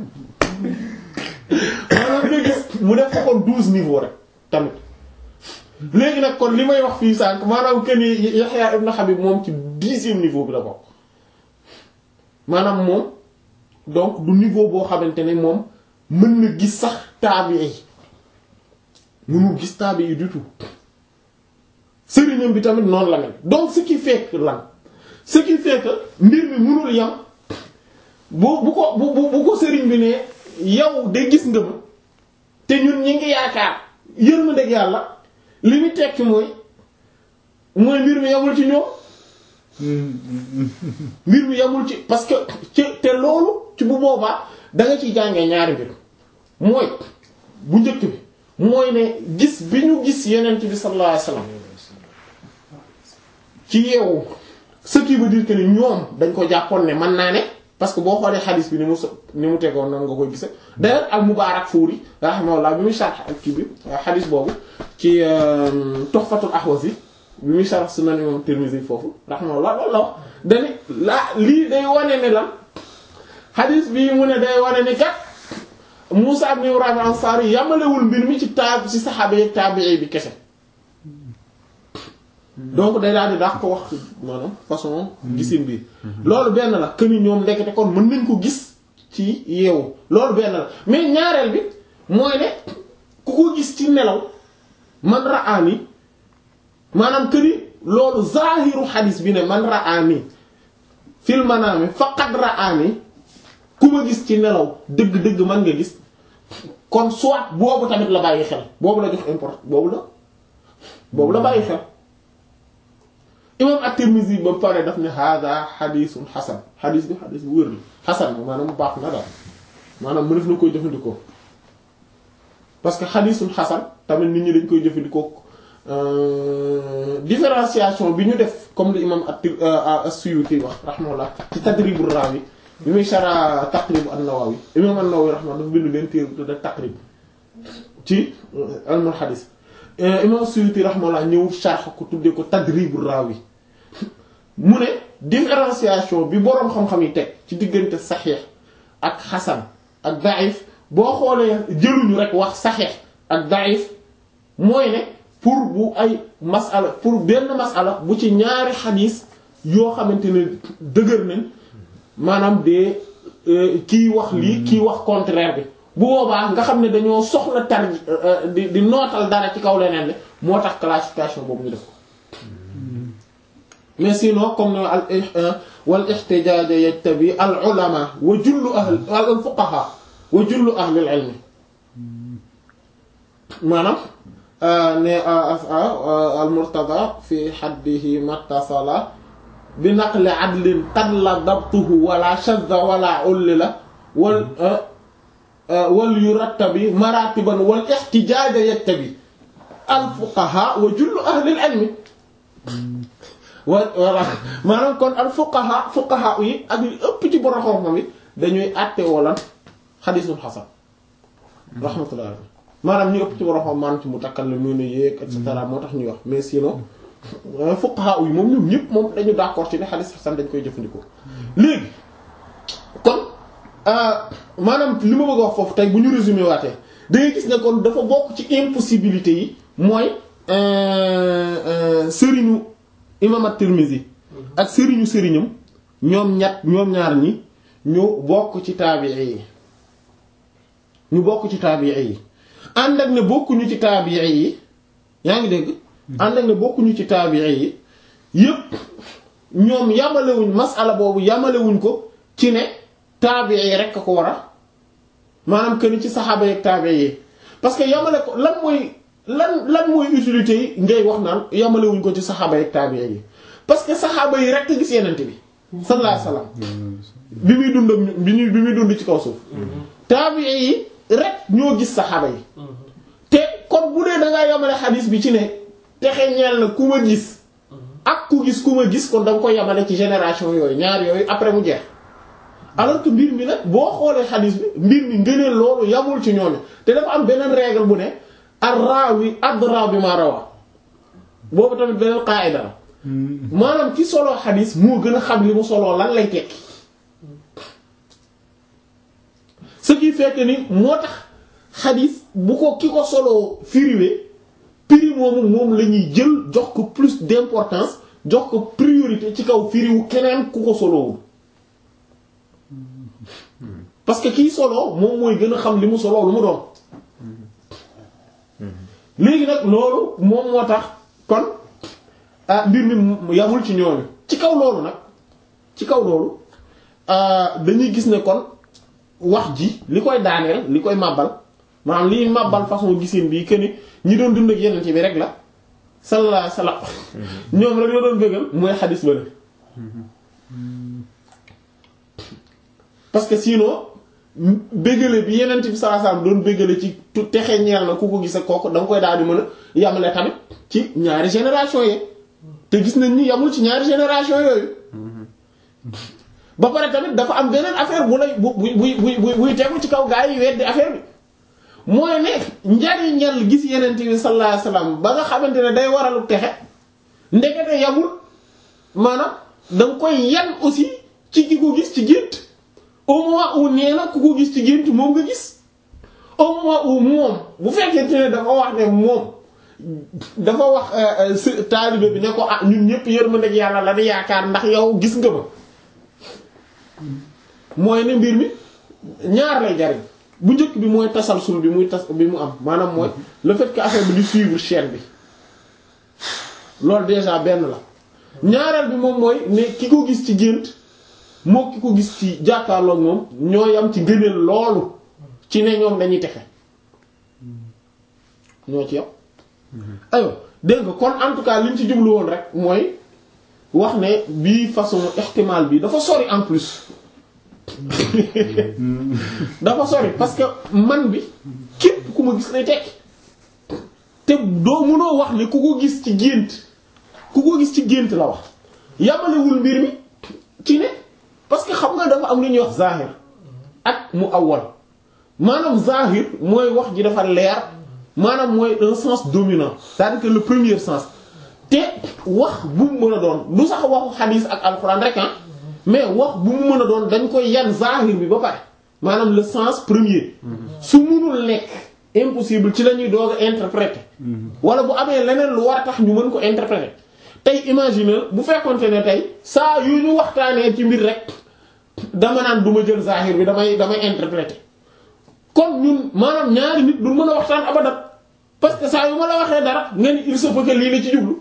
A: maanaam nga gis mu def ko kon douze niveau rek tamit léegi nag kon li may wax fii sànq maanaam que ni Yahya ibn Habib moom ci dixième niveau bi la bokk maanaam moom donc du niveau boo xamante ne moom mën na gis sax taabii mënul gis taabii du tout sëriñam bi tamit noonu la mel donc ce qui fait que lan ce qui fait que mbir mi mënul yam bu bu ko bu bu ko sëriñ bi ne yow de gis nga ma te ñun ñi ngi yaakaar yërmandeeg yàlla li ñu tekki mooy mooy mbir mi yamul ci ñoom mbir mi yamul ci parce que ci te loolu ci bu boobaa da nga ciy jàngee ñaari mbir mooy bu njëkk bi mooy ne gis bi ñu gis yenent bi sallallahu alayhi wasallam ci yeewu ce qui veut dire que ni ñoom dañ ko jàppoon ne mën naa ne parce que boo xoolee xadis bi ni mu so ni mu tegoon noonu nga koy gise d'ailleurs al Mubaarak Fuuri rahimahullah bi muy sharh ak kii bi xadis boobu ci Tuhfatul Ahwazi bi muy sharh Sunan Imam Tirmidhi foofu rahimahullah loolu la wax dani la lii day wane ne lan xadis bii mu ne day wane ni kat Muusaa ibn Ibrahim al-Ansari yamalewul mbir mi ci taab ci saxaaba yi taabi'i bi kese donc day daal di daax ko wax maanaam façon gisin bi loolu benn la que ni ñoom ndekete kon mën nañ ko gis ci yeewu loolu benn la mais ñaareel bi mooy ne ku ko gis ci nelaw man ra'ani maanaam que ni loolu zaahiru xadis bi ne man ra'ani fil manaami faqad ra'ani ku ma gis ci nelaw dëgg-dëgg man nga gis kon soit boobu tamit la bàyyi xel boobu la jox import boobu la boobu la bàyyi xel imam at-Tirmidhi ba pare daf ne hada xadisun xasan xadis bi xadis bu wér la xasan maanaam baax na daal maanaam mënef na koy jëfandikoo parce que xadisun xasan tamit nit ñi dañ koy jëfandikoo différenciation bi ñu def comme li imam as-Suyuti wax rahimahullah ci Tadribur Rawi bi muy shara Taqrib an-Nawawi imam an-Nawawi rahimahullah dafa bind leen téere tudde Taqrib ci ilmul xadis imam Suyuti rahimahullah ñëw sharh ko tuddee ko Tadribur Rawi mu ne différenciation bi boroom xam-xam yi teg ci diggante saxiix ak xasan ak daif boo xoolee jëluñu rek wax saxiix ak daif mooy ne pour bu ay masala pour benn masala bu ci ñaari xadiis yoo xamante ne dëgër nañ maanaam de kii wax lii kii wax contraire bi bu boobaa nga xam ne dañoo soxla tar di di nootal dara ci kaw leneen ne moo tax classification boobu ñu def ko mais sinon comme al wal ihtijaaj yajtabi al ulama wa jullu ahl al fuqaha wa jullu ahli al ilm maanaam ne al murtada fi haddihi mattasala bi naqli adlin tadla dabtuhu wala shadda wala ullila wal wal yurattabi maratiban wal ihtijaaj yajtabi al fuqaha wa jullu ahli al ilm wa voilà maanaam kon al fuqaha fuqaha yi ak li ëpp ci borom xam-xam yi dañuy àtte wala xadisul xasan rahmatullah maanaam ñu ëpp ci borom xam maanaam ci mutakallimun yeeg et cetera moo tax ñuy wax mais sinon fuqaha yi moom ñoom ñëpp moom dañu d'accord ci ne xadis xasan dañ koy jëfandikoo. léegi kon maanaam li ma bëgg a wax foofu tey bu ñu résumé waatee da ngay gis ne kon dafa bokk ci impossibilité yi mooy sëriñu. imam at-Tirmidhi ak sëriñu sëriñam ñoom ñett ñoom ñaar ñi ñu bokk ci taabi'i yi ñu bokk ci taabi'i yi ànd ak ne bokkuñu ci taabi'i yi yaa ngi dégg ànd ak ne bokkuñu ci taabi'i yi yépp ñoom yamalewuñ masala boobu yamalewuñ ko ci ne taabi'i yi rekk a ko war a maanaam que ni ci saxaaba yi ak taabi'i yi parce que yamale ko lan mooy lan lan mooy utilité yi ngay wax naan yamalewuñ ko ci saxaaba yi taabi'i yi parce que saxaaba yi rek gis yenente bi sallallahu alayhi wasallam bi muy dund bi muy bi muy dund ci kaw suuf taabi'i yi rek ñoo gis saxaaba yi te kon bu dee da ngaa yamale xadiis bi ci ne texe ñeel na ku ma gis ak ku gis ku ma gis kon da nga koy yamale ci génération yooyu ñaar yooyu après mu jeex alors que mbir mi nag boo xoolee xadiis bi mbir mi ngëneel loolu yamul ci ñooñu te dafa am beneen règle bu ne ar-rawi adra bi ma rawa boobu tamit beneen qaida la maanaam ki solo xadis moo gën a xam li mu soloo lan lay tekki ce qui fait que ni moo tax xadis bu ko ki ko soloo firiwee prix moomu moom la ñuy jël jox ko plus d'importance jox ko priorité ci kaw firiwu keneen ku ko solowul parce que kii solo moom mooy gën a xam li mu solo lu mu doon léegi nag loolu moom moo tax kon ah mbir mi yamul ci ñooñu ci kaw loolu nag ci kaw loolu dañuy gis ne kon wax ji li koy daaneel li koy màbbal maanaam liy màbbal façon gisin bii que ni ñi doon dund ak yeneen ci bi rek la sallallahu alayhi wasallam ñoom rek la doon bëggal mooy xadis ba parce que sinon bëggale bi yeneen bi sallallahu alayhi wasallam doon bëggale ci texe ñeel na ku ko gis ak kooku da nga koy daal di mën a yamale tamit ci ñaari génération yi te gis nañ ni yamul ci ñaari génération yooyu ba pare tamit dafa am beneen affaire bu lay bu bu bu bu buy tegu ci kaw gaa yi weddi affaire bi mooy ne njariñal gis yeneen bi sallallahu alayhi wasallam ba nga xamante ne day waralu texe ndekete yamul maanaam da nga koy yan aussi ci ki ko gis ci gént au moment où nee na ku ko gis ci gént moom nga gis au moment où moom bu fekkente ne dafa wax ne moom dafa wax taalibe bi ne ko ah ñun ñëpp yërmandeeg yàlla la di yaakaar ndax yow gis nga ma mooy ne mbir mi ñaar lay jariñ bu njëkk bi mooy tasalsul bi muy tas bi mu am maanaam mooy le fait que affaire bi di suivre chaîne bi loolu déjà benn la ñaareel bi moom mooy ne ki ko gis ci gént moo ki ko gis ci jàkkaarloog moom ñoo yam ci gëneel loolu ci ne ñoom dañuy texe ñoo ci yam aywa dégg nga kon en tout cas liñ ci jublu woon rek mooy wax ne bii façon ihtimal bi dafa sori en plus dafa sori parce que man bi képp ku ma gis lay tekki te doo mënoo wax ne ku ko gis ci gént ku ko gis ci gént la wax yamalewul mbir mi ci ne parce que xam nga dafa am lu ñuy wax zahir ak mu awwal maanaam zahir mooy wax ji dafa leer maanaam mooy un sens dominant c'est-à-dire que le premier sens te wax bu mu mën a doon du sax waxu xadiis ak alxuraan rek ah mais wax bu mu mën a doon dañ koy yan zahir bi ba pare maanaam le sens premier su munul nekk impossible ci la ñuy doog a interpréter wala bu amee leneen lu war a tax ñu mën ko interpréter tey imaginer bu fekkonte ne tey saa yu ñu waxtaanee ci mbir rek dama naan du ma jël zahir bi damay damay interpréter kon ñun maanaam ñaari nit du mën a waxtaan abadan parce que saa yu ma la waxee dara nga ni il se peut que lii la ci jublu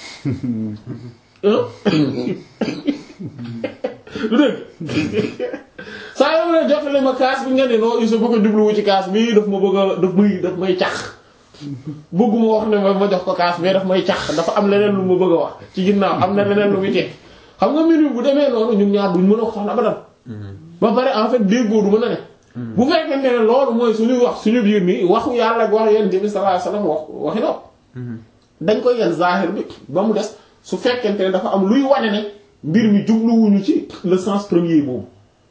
A: du dëgg saa yoo ne jotale ma kaas bi nga ne non il se peut que jubluwu ci kaas bi daf ma bëgg a daf may daf may cax bëgguma wax ne ma ma jox ko kaas mais daf may cax dafa am leneen lu ma bëgg a wax ci ginnaaw am na leneen lu muy teg xam nga mbir bu demee noonu ñun ñaar duñ mën a waxtaan abadan ba pare en fait déggoo du mën a ne bu fekkente ne loolu mooy suñuy wax suñu biir nii waxu yàlla ak wax yonent bi sallallahu alayhi wasallam wax waxi nopp dañ koy yenn zahir bi ba mu des su fekkente ne dafa am luy wane ne mbir mi jubluwuñu ci le sens premier boobu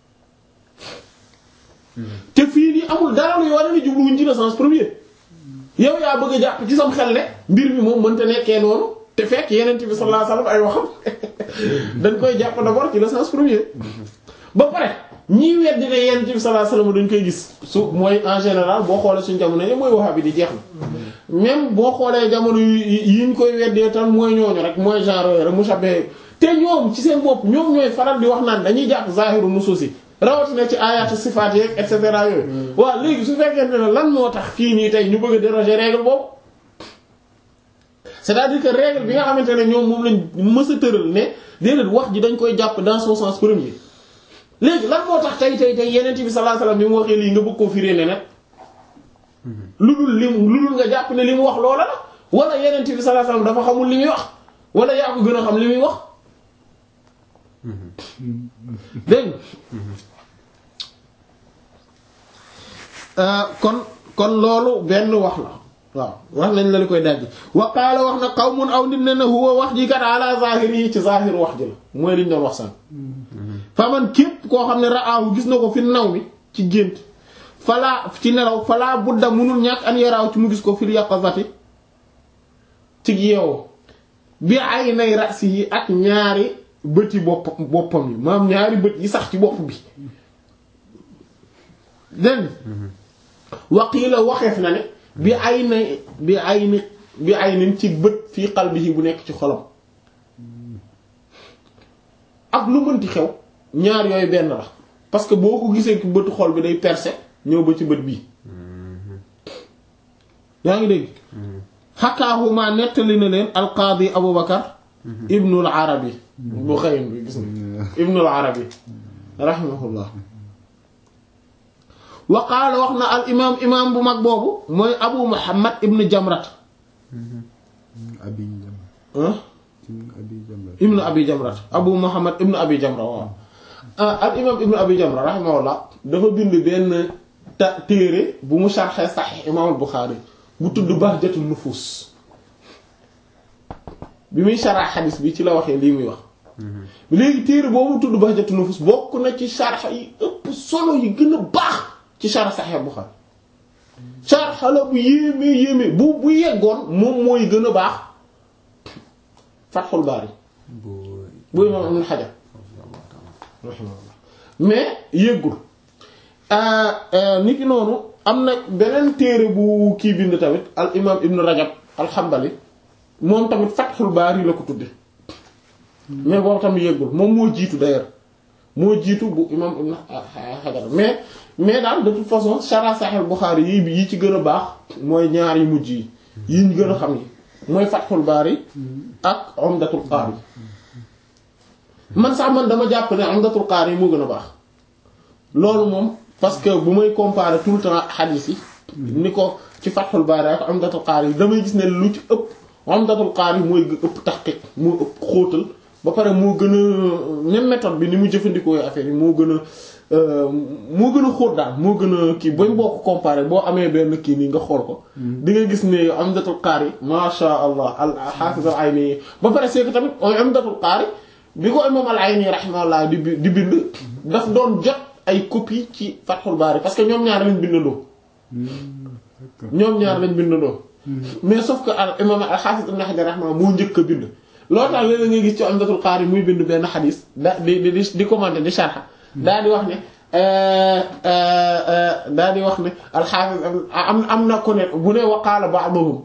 A: te fii nii amul dara luy wane ne jubluwuñu ci le sens premier yow yaa bëgg a jàpp ci sam xel ne mbir mi moom mënta nekkee noonu te fekk yonent bi sallallahu alayhi wasallam ay waxam dañ koy jàpp d'abord ci le sens premier ba pare ñii weddi ne yonent bi sallallahu alayhi wasallam dañ koy gis su mooy en général boo xoolee suñu jamono yi mooy waxa bi di jeex na même boo xoolee jamono yi ñu koy weddee tam mooy ñooñu rek mooy genre yooyu rek mushabbih te ñoom ci seen bopp ñoom ñooy faral di wax naan dañuy jàpp zahiru nusuus yi rawatina ci ayatu sifaat yeeg et cetera yooyu. waaw léegi su fekkente ne lan moo tax fii nii tey ñu bëgg a déroger règle boobu c'est-à-dire que règle bi nga xamante ne ñoom moom lañ mës a tëral ne déedéet wax ji dañ koy jàpp dans son sens premier. léegi lan moo tax tey tey tey yeneen bi sallallahu alayhi wasallam bi mu waxee lii nga bëgg koo firé ne nag lu dul lim lu dul nga jàpp ne li mu wax loola la wala yeneen bi sallallahu alayhi wasallam dafa xamul li muy wax wala yaa ko gën a xam li muy wax dégg kon kon loolu benn wax la waaw wax nañ la li koy dajji wa qaala wax na qawmun aw nit ne ne huwa wax ji kat ala zahiri yi ci zahir wax ji la mooy liñ doon wax sànq faman képp koo xam ne raahu gis na ko fi naw mi ci gént falaa ci nelaw falaa budda munul ñàkk an yaraaw ci mu gis ko fil yaqazati ci yeewu bi ay nay rasi yi ak ñaari bëti bopp boppam yi maam ñaari bët yi sax ci bopp bi dégg waqiila waxeef na ne bi ay na bi ay ni bi ay nin ci bët fii qalbihi bu nekk ci xolam ak lu mënti xew ñaar yooyu benn la parce que boo ko gisee bëtu xol bi day percer ñëw ba ci bët bii yaa ngi dégg xakaahuma nettali na leen alqaadi abu bakar ibnul arabi bu xëyin bi gis na ibnul arabi rahimahullah wa qaala wax na al imaam imaam bu mag boobu mooy abu muhammad ibnu jamrat
D: abi jam
A: ah
D: abi jamra
A: ibnu abi jamrat abu muhammad ibnu abi jamra waaw al imaam ibnu abi jamra rahimahullah dafa bind benn ta téere bu mu sharxee saxiix imaamul buxaari bu tudd bahjatul nufus bi muy sharx xadis bi ci la waxee lii muy wax léegi téere boobu tudd bahjatul nufus bokk na ci sharx yi ëpp solo yi gën a baax ci sharx saxiix buxaari sharx la bu yéemee yéemee bu bu yeggoon moom mooy gën a baax fatxul baari bu imaam ibn xajar mais yéggul nit ki noonu am na beneen téere bu kii bind tamit al imaam ibn rajab al xambali moom tamit fatxul baari la ko tudde mais boobu tamit yéggul moom moo jiitu d'ailleurs moo jiitu bu imaam ibn xajar mais mais daal de toute façon shara sahih buxaari yi yi ci gën a baax mooy ñaar yi mujj yi yi ñu gën a xam yi mooy fatxul baari ak umdatul qaari man sax man dama jàpp ne umdatul qaari moo gën a baax loolu moom parce que bu may comparer tout le temps xadiis yi ni ko ci fatxul baari ak umdatul qaari yi damay gis ne lu ci ëpp umdatul qaari mooy ëpp taxqiq moo ëpp xóotal ba pare moo gën a même méthode bi ni mu jëfandikoo affaire yi moo gën a moo gën a xóot daal moo gën a kii bañ boo ko comparer boo amee benn kii nii nga xool ko di nga gis ne umdatul qaari masha allah al hafiz al ayni ba pare c'est que tamit umdatul qaari bi ko imam al ayni rahimahullah di di bind daf doon jot ay copie ci fathul baari parce que ñoom ñaar lañ bindandoo ñoom ñaar lañ bindandoo mais sauf que al imam al hafiz ibn hajar rahimahullah moo njëkk a bind loolu tax léeg-léeg nga gis ci umdatul qaari muy bind benn xadis da di di di commenter di sharha daa di wax ne daa di wax ne alxaafis am am na ko ne bu ne waqaala ba'duhum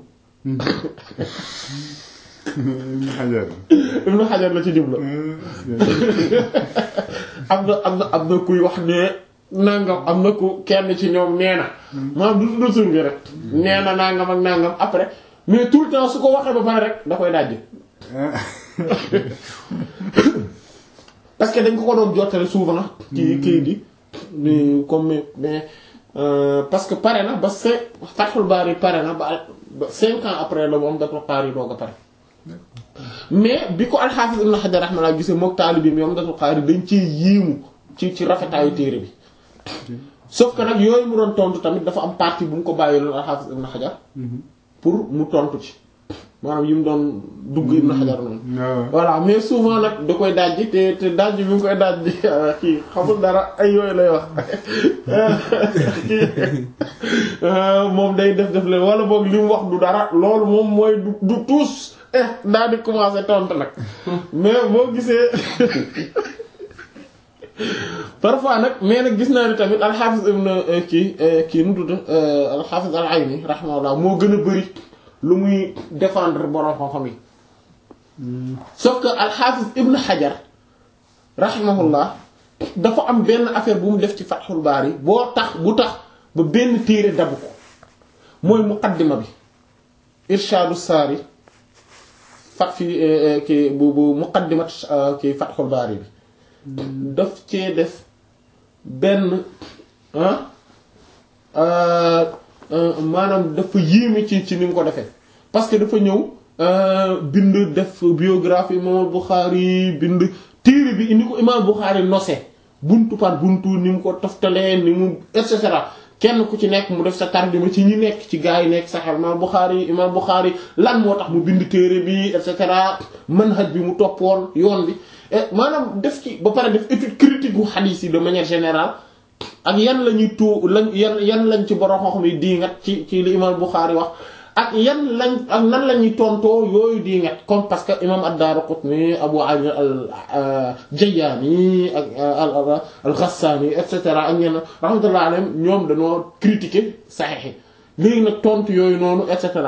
D: ibn xajar
A: ibnu xajar la ci jubla am na am na am na kuy wax ne nangam am na ku kenn ci ñoom nee na maanaam du tudd tur bi rek nee na nangam ak nangam après mais tout le temps su ko waxee ba pare rek da koy dajj parce que dañ ko ko doon jottale souvent ci kii di ni comme mais parce que pare na ba cinq Fathul Bari pare na ba ba cinq ans après la moom dafa xaar yi doog a pare mais bi ko al-Hafiz Ibn Hajar rahimahullah gisee mook taalibi bi moom dafa xaar dañ ci yiimu ci ci rafetaayu téere bi sauf que nag yooyu mu doon tontu tamit dafa am partie bu mu ko bàyyi loon al-Hafiz Ibn Hajar pour mu tontu ci maanaam yi mu doon dugg Ibn Hajar noonu voilà mais souvent nag da koy dajji te te dajji bi mu koy dajji kii xamul dara ay yooyu lay wax moom day def def leen wala boog li mu wax du dara loolu moom mooy du du tuus eh daal di commencer tontu nag mais boo gisee parfois nag mais nag gis naa ni tamit al-Hafiz ibn kii kii nu tudd al-Hafiz al-Ayni rahimahullah moo gën a bari lu muy défendre borom xam-xam yi sauf que al-Hafiz ibn Hajar rahimahullah dafa am benn affaire bu mu def ci Fathul Bari boo tax bu tax ba benn téere dabu ko mooy muqaddima bi Irshadu Saari fat fi ki bu bu muqaddimat ki Fathul Bari bi daf cee def benn maanaam dafa yéeme ci ci ni mu ko defee parce que dafa ñëw bind def biographie Imam Bukhari bind téere bi indi ko Imam Bukhari nose buntu par buntu ni mu ko toftalee ni mu et cetera kenn ku ci nekk mu def sa tarjuma ci ñi nekk ci gaa yi nekk Sahih Imam Bukhari Imam Bukhari lan moo tax mu bind téere bi et cetera manhaj bi mu toppoon yoon bi maanaam def ci ba pare def étude critique bu hadith yi de manière générale ak yan la ñuy tuu lañ yan yan lañ ci borom xam yi diingat ci ci li imam Bukhari wax ak yan lañ ak nan la ñuy tontoo yooyu diingat comme parce que imam ad-Daraqutni Abu Ali al-Jayyani ak al al-Ghassani et cetera ak ñenn rahmatullah alayhim ñoom dañoo critiquer Sahih léegi nag tontu yooyu noonu et cetera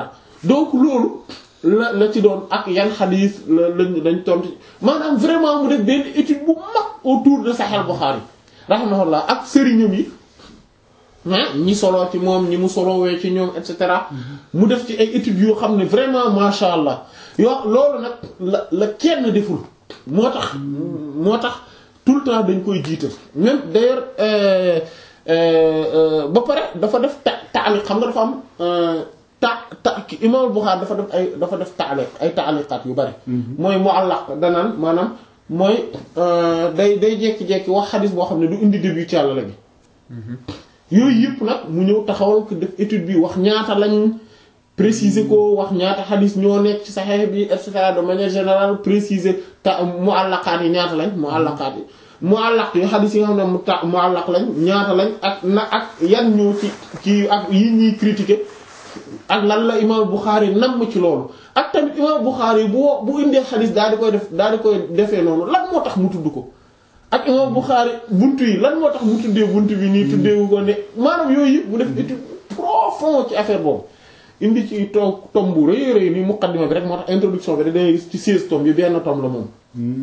A: donc loolu la la ci doon ak yan xadiis la lañ dañ tontu maanaam vraiment mu def benn étude bu mag autour de Sahih Bukhari rahimahullah ak sëriñam yi ah ñi soloo ci moom ñi mu solowee ci ñoom et cetera mu def ci ay études yoo xam ne vraiment masha Allah yoo loolu nag la la kenn deful moo tax moo tax tout le temps dañ koy jiital même d'ailleurs euh, euh, euh, ba pare dafa def ta taaliq xam nga dafa am ta ta Imam Bukhari dafa def ay dafa def taaliq ay taaliqaat yu bari mooy muallaq danaan maanaam mooy day day jekki-jekki wax xadis boo xam ne du indi début ci Yàlla gi yooyu yëpp nag mu ñëw taxawal ko def étude bi wax ñaata lañ préciser ko wax ñaata xadis ñoo nekk ci Sahih bi et cetera de manière générale préciser ta muallaqaat yi ñaata lañ muallaqaat yi muallaq yi xadis yi nga xam ne mu ta muallaq lañ ñaata lañ ak na ak yan ñoo ci ci ak yi ñuy critiquer ak lan la imam Bukhari nam ci loolu ak tamit imam Bukhari bu bu indee xadis daal di koy def daal di koy defee noonu lan moo tax mu tudd ko ak imam Bukhari buntu yi lan moo tax mu tuddee buntu bi nii tuddeewu ko ne maanaam yooyu yëpp mu def étude profond ci affaire boobu indi ci toog tom bu rëy rëy ni muqaddima bi rek moo tax introduction bi da dangay gis ci 16 tom yi benn tom la moom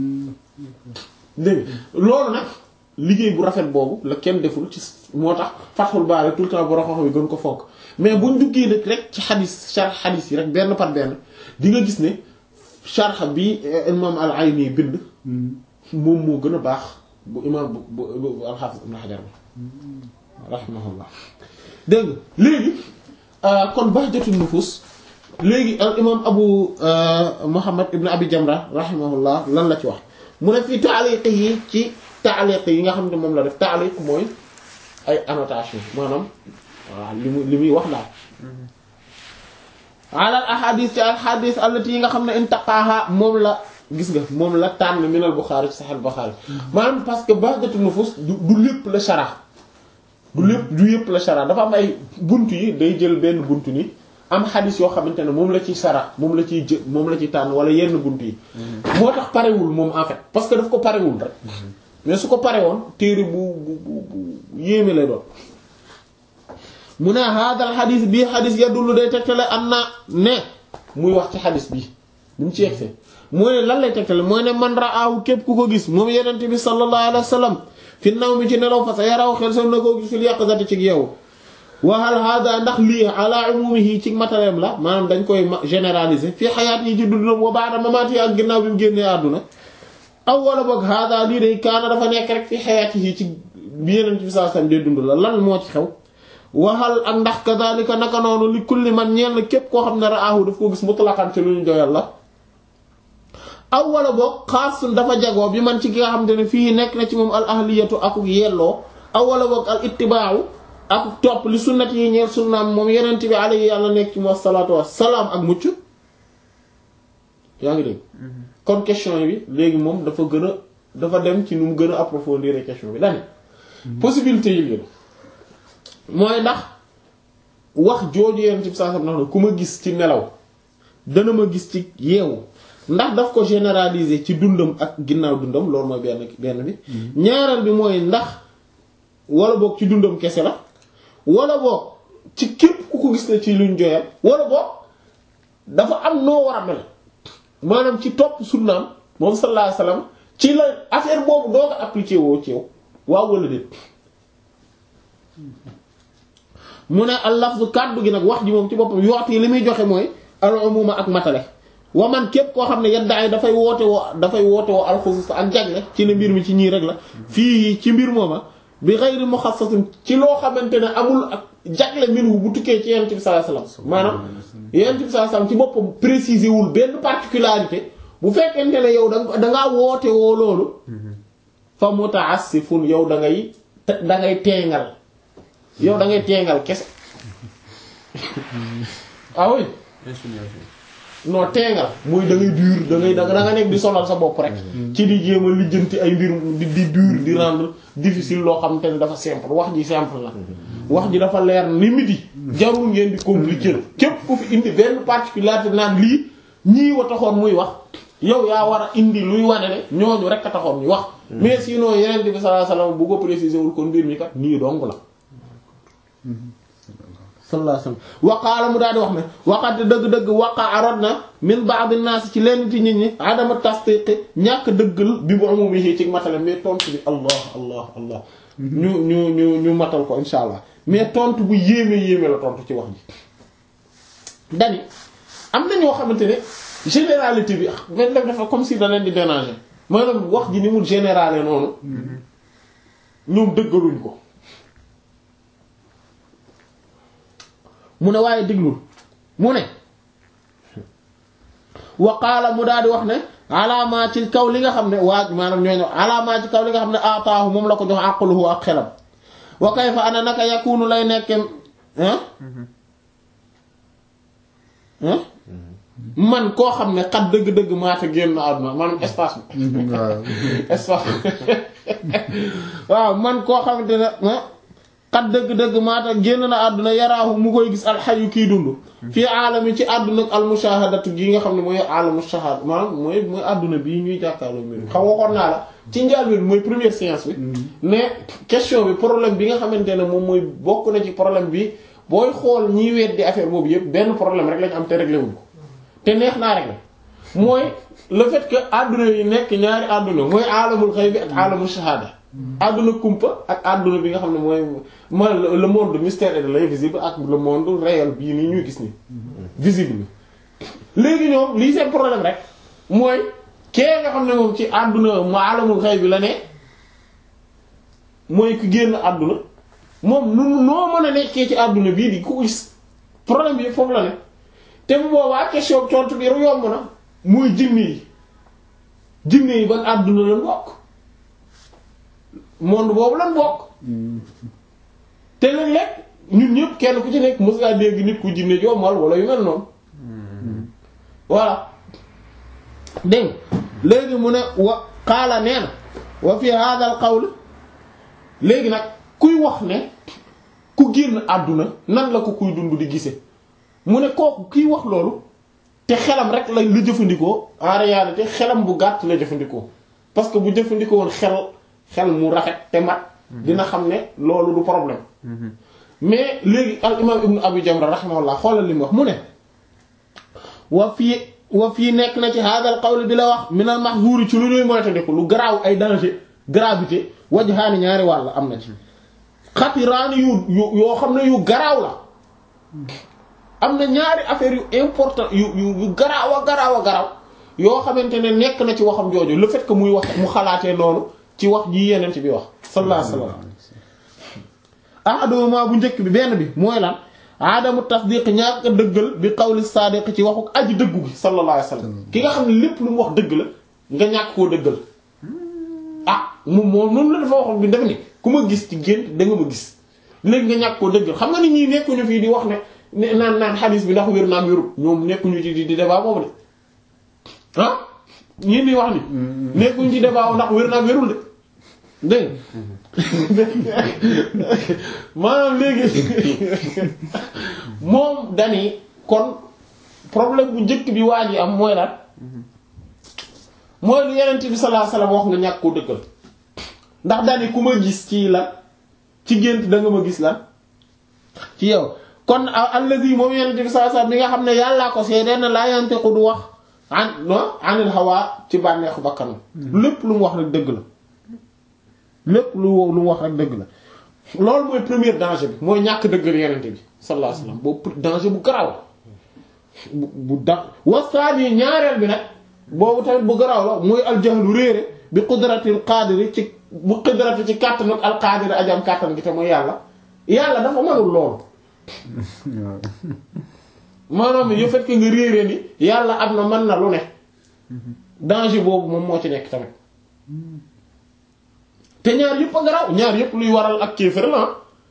A: dégg loolu nag liggéey bu rafet boobu la kenn deful ci moo tax Fathul Bari tout le temps bu raxox bi gën ko fonk mais buñ duggee nag rek ci xadis sharh xadis yi rek benn par benn di nga gis ne sharh bi imam al-Ayni bind moom moo gën a baax bu imam bu bu al-Hafiz Ibn Hajar bi rahimahullah dégg nga léegi kon bahjatul nufus léegi al imam abu Muhammad ibn Abi Jamra rahimahullah lan la ci wax mu ne fii taaliq yi ci taaliq yi nga xam ne moom la def taaliq mooy ay annotation maanaam waaw li mu li muy wax daal alal ahadis ci al hadis allati yi nga xam ne intaqaha moom la gis nga moom la tànn minal Bukhari ci Sahih Bukhari maanaam parce que bahjatu nufus du du lépp la shara du lépp du yépp la shara dafa am ay buntu yi day jël benn buntu ni am xadis yoo xamante ne moom la ciy shara moom la ciy jë moom la ciy tànn wala yenn buntu yi moo tax parewul moom en fait parce que daf ko parewul rek mais su ko pare woon téere bu bu bu bu yéeme lay doon mu ne hadal xadis bii xadis yadullu day tegtale am na ne muy wax ci xadis bi bi mu ci yegsee mooy ne lan lay tegtale mooy ne man raahu képp ku ko gis moom yenente bi sallallahu alayhi wa sallam fi naw mi ci nelaw fa sa yaraw xel sam na koo gis fil yaqzati ci yow waxal hada ndax lii ala umumihi ci matériel la maanaam dañ koy généraliser fii xayaat yi ci dundam wa ba'da mamaati ak ginnaaw bi mu génnee àdduna aw wala boog hada lii day kaana dafa nekk rek fi xayaat yi ci bi yenente bi sallallahu alayhi wa sallam day dund la lan moo ci xew waxal ak ndax kadhalika naka noonu li kulli man ñeel na képp koo xam ne raahu daf ko gis mutlaqan ci lu ñu doyal la aw wala boog xaasun dafa jagoo bi man ci ki nga xamante ne fii nekk na ci moom al ahliyatu akuk yelloo aw wala boog al ittibaawu akuk topp li sunnat yi ñeel sunnaam moom yenent bi alayhi yàlla nekk ci mu wasalaatu wasalaam ak mucc yaa ngi dégg kon question bi léegi moom dafa gën a dafa dem ci nu mu gën a approfondir question bi dane possibilité yi leen mooy ndax wax jooju yenent bi saa sam nax na ku ma gis ci nelaw dana ma gis ci yeewu ndax daf ko généraliser ci dundam ak ginnaaw dundam loolu mooy benn benn bi ñaareel bi mooy ndax wala boog ci dundam kese la wala boog ci képp ku ko gis ne ci luñ joyal wala boog dafa am noo war a mel maanaam ci topp sunnaam moom sallallahu alayhi wasallam ci la affaire boobu doo ko appliquer woo ci yow waaw wala déet mu ne al lafzu kàddu gi nag wax ji moom ci boppam yooti li muy joxe mooy al umuma ak matale wa man képp koo xam ne yaddaay dafay woote woo dafay woote woo alxusus ak jagle ci ne mbir mi ci ñii rek la fii ci mbir mooma bi xayri muxassasin ci loo xamante ne amul ak jagle minhu bu tukkee ci yonent bi sallallahu alayhi wasallam maanaam yonent bi sallallahu alayhi wasallam ci boppam préciser wul benn particularité bu fekkente ne yow da dangaa woote woo loolu fa mutaassifun yow da ngay da ngay teengal yow da ngay teengal kese ah oui non teengal mooy da ngay dur da ngay da nga nekk di sonal sa bopp rek ci di jéem a lijjanti ay mbir di di dur di rendre difficile loo xam te ne dafa simple wax ji simple la wax ji dafa leer ni midi jarul ngeen di compliquer képp ku fi indi benn particularité naan lii ñii wa taxoon muy wax yow yaa war a indi luy wane ne ñooñu rek a taxoon ñu wax mais sinon yeneen bi sallallahu alayhi wasallam bu ko préciser wul kon mbir mi kat nii dong la sallallahu alayhi wasallam waqaala mu daal di wax ne waqate dëgg-dëgg waqa arod na min ba'd an-nas ci lenn ci nit ñi adama tasdiqi ñàkk dëggal bi bu amum yi ci matale mais tontu bi allah allah allah ñu ñu ñu ñu matal ko insha allah mais tontu bu yéeme yéeme la tontu ci wax ji dani am na ñoo xamante ne généralité bi benn def dafa comme si da leen di déranger maanaam wax ji ni mu générale noonu ñoom dëggaluñ ko mu ne waaye diglul mu ne wa qaala mu daal di wax ne alaamaa ci kaw li nga xam ne waa maanaam ñooñu alaamaa ci kaw li nga xam ne ataahu moom la ko jox aqluhu ak xelam wa kayfa ana naka yakunu lay nekke ah ah man koo xam ne xat dëgg-dëgg maata génn àdduna maanaam espace bi
D: waaw
A: espace waaw man koo xamante ne ah xat dëgg-dëgg maata génn na àdduna yaraahu mu koy gis alxayu kiy dund fii aalami ci àdduna ak almushahadatu gi nga xam ne mooy alamu shahada maanaam mooy mooy àdduna bii ñuy jàkkaarloo mbir xam waxoon naa la ci njaal bi mooy première séance bi mais question bi problème bi nga xamante ne moom mooy bokk na ci problème bi booy xool ñiy weddi affaire boobu yëpp benn problème rek lañ am te réglé wuñ ko te neex naa rek mooy le fait que àdduna yi nekk ñaari àdduna mooy alamul xaybi ak alamul shahada àdduna kumpa ak àdduna bi nga xam ne mooy mooy le monde mystère et de l'invisible ak le monde réel bii nii ñuy gis ni visible léegi ñoom lii seen problème rek mooy kee nga xam ne moom ci àdduna mu alamul xaybi la ne mooy ku génn àdduna moom nu noo mën a nekkee ci àdduna bii di ko gis problème bi foofu la ne te bu boobaa question tontu bi yomb na muy jinne yi jinne yi ban àdduna lan bokk monde boobu lan bokk te léeg-léeg ñun ñëpp kenn ku ci nekk mos ngaa dégg nit ku jinne joomal wala yu mel noonu voilà dégg léegi mu ne wa xaala nee na wa fi hadha al qawl léegi nag kuy wax ne ku génn àdduna nan la ko kuy dund di gise mu ne kooku kiy wax loolu te xelam rek la la jëfandikoo en réalité xelam bu gàtt la jëfandikoo parce que bu jëfandikoo woon xel xel mu rafet te mat dina xam ne loolu du problème mais léegi al imam ibnu abi jamra rahimahullah xoolal li mu wax mu ne wa fii wa fii nekk na ci hadal qawl bi la wax minal mahzuri ci lu ñuy moytandiku lu garaaw ay danger gravité wajhaani ñaari wàll am na ci xatiraani yu yu yoo xam ne yu garaaw la am na ñaari affaire yu important yu yu yu garaaw a garaaw a garaaw yoo xamante ne nekk na ci waxam jooju le fait que muy wax mu xalaatee noonu ci wax ji yeneen ci bi wax sallallahu alayhi wasallam ahaduma bu njëkk bi benn bi mooy lan aadamu tasdiq ñàkk dëggal bi qawli saadiq ci waxu aji dëggu gi sallallahu alayhi wasallam ki nga xam ne lépp lu mu wax dëgg la nga ñàkk koo dëggal ah moom moom noonu la dafa waxoon bi dafa ni ku ma gis ci gént da nga ma gis léegi nga ñàkk koo dëggal xam nga ni ñii nekkuñu fii di wax ne ne naan naan xadiis bi ndax wér naam wérul ñoom nekkuñu ci di débat boobu de ah ñii di wax ni nekkuñu ci débat ndax wér naam wérul de dégg maanaam léegi moom dani kon problème bu njëkk bi waa ji am mooy lan mooy lu yenent bi sallallahu alayhi wasallam wax nga ñàkk koo dëggal ndax dani ku ma gis ci lan ci gént da nga ma gis lan ci yow kon allazi moom yenent bi sallallahu alayhi wasallam bi nga xam ne yàllaa ko seedee na laa yantiqu du wax an no anil hawa ci bànneexu bakkanam lépp lu mu wax rek dëgg la lépp lu lu mu wax rek dëgg la loolu mooy premier danger bi mooy ñàkk dëggal yenente bi sallallahu alayhi wasallam boobu danger bu garaaw bu bu da wasaani ñaareel bi nag boobu tamit bu garaaw la mooy aljahlu réere bi qudratil qadiri ci bu qudrati ci kàttanu al qadiri ajam kàttan gi te mooy yàlla yàlla dafa mënul loolu maanaam yu fait que nga réere ni yàlla am na mën na lu ne danger boobu moom moo ci nekk tamit te ñaar yëpp a garaaw ñaar yëpp luy waral ak kéefër la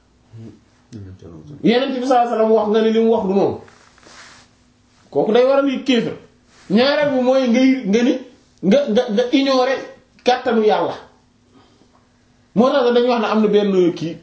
A: yeneen bi sallallahu alayhi wasallam wax nga ne li mu wax du noonu kooku day waral yi kéefër ñaareel bi mooy ngay nga ni nga nga nga ignorer kàttanu yàlla moo tax dañuy wax ne am na benn kii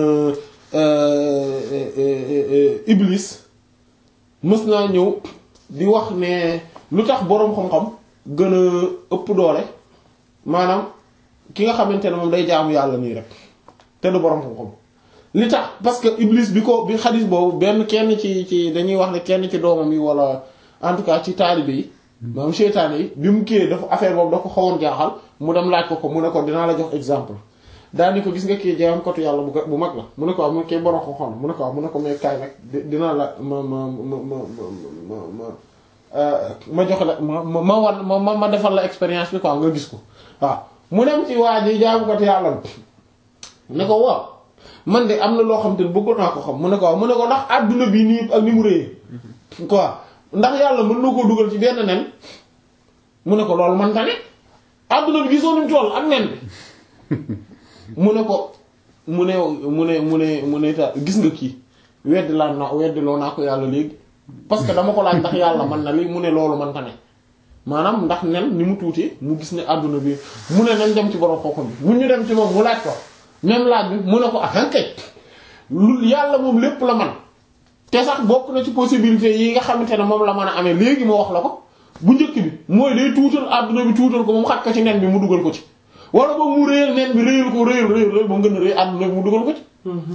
A: iblis mës naa ñëw di wax ne lu tax boroom xam-xam gën a ëpp doole maanaam ki nga xamante ne moom day jaamu yàlla nii rek te du boroom xam-xam li tax parce que Iblis bi ko bi xadis boobu benn kenn ci ci dañuy wax ne kenn ci doomam yi wala en tout cas ci taalibe yi maanaam seytaane yi bi mu kii dafa affaire boobu dafa xawoon jaaxal mu dem laaj ko ko mu ne ko dinaa la jox exemple daal ni ko gis nga kii jaam kotu yàlla bu bu mag la mu ne ko am mu ne kii borom ko xool mu ne ko am mu ne ko mais kaay nag dinaa la ma ma ma ma ma ma ma jox la ma ma ma wan ma ma defal la expérience bi quoi nga gis ko waaw mu dem ci waa ji jaamu kotu yàlla ne ko waaw man de am na loo xam te ne bëggoon naa ko xam mu ne ko waaw mu ne ko ndax àdduna bi nii ak ni mu réyee quoi ndax yàlla mën na koo dugal ci benn nen mu ne ko loolu man ta ne àdduna bi gisoo numu toll ak nen bi mu ne ko mu ne mu ne mu ne mu ne ta gis nga kii weddi laa na weddi loo naa ko yàlla léegi parce que dama ko laaj ndax yàlla man na lii mu ne loolu man ta ne maanaam ndax nen ni mu tuuti mu gis ne àdduna bi mu ne nañ dem ci borom xooxam bi mu ñu dem ci moom mu laaj ko même laaj bi mu ne ko ahankay lu yàlla moom lépp la man te sax bokk na ci possibilité yi nga xamante ne moom la mën a amee léegi moo wax la ko bu njëkk bi mooy day tuutal àdduna bi tuutal ko moom xaj ko ci nen bi mu dugal ko ci wala ba mu réyal nen bi réyal ko réyal réyal réyal ba mu gën a réy àdduna bi mu dugal ko ci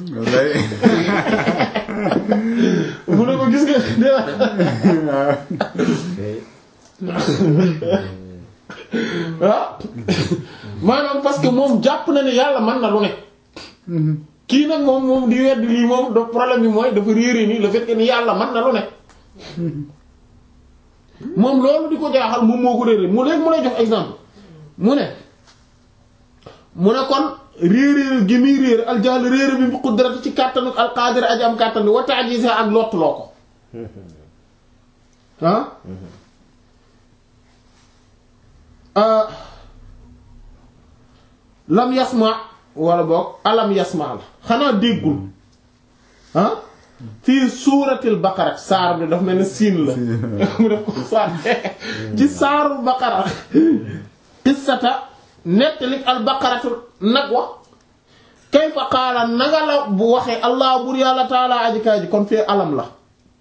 A: mu ne ko gis nga ah maanaam parce que moom jàpp na ne yàlla mën na lu ne kii nag moom moom di weddi lii moom da problème bi mooy dafa réere nii le fait que ni yàlla mën na lu ne moom loolu di ko jaaxal moom moo ko réere mu léegi mu lay jox exemple mu ne mu ne kon réeréer gi muy réer aljahl réere bi bi qudrati ci kàttanu alqaadir aji am kàttan bi wa ta'jiz ak lottuloo ko ah lam yasma wala boog alam yasma la xanaa déggul ah fii suuratil baqara saar bi dafa mel ne siin la mu def ko saar ci saaru baqara qissata nettali al baqaratu nag wax kayfa qaala naga la bu waxee allah bur yàlla taala aji kaay ji kon fee alam la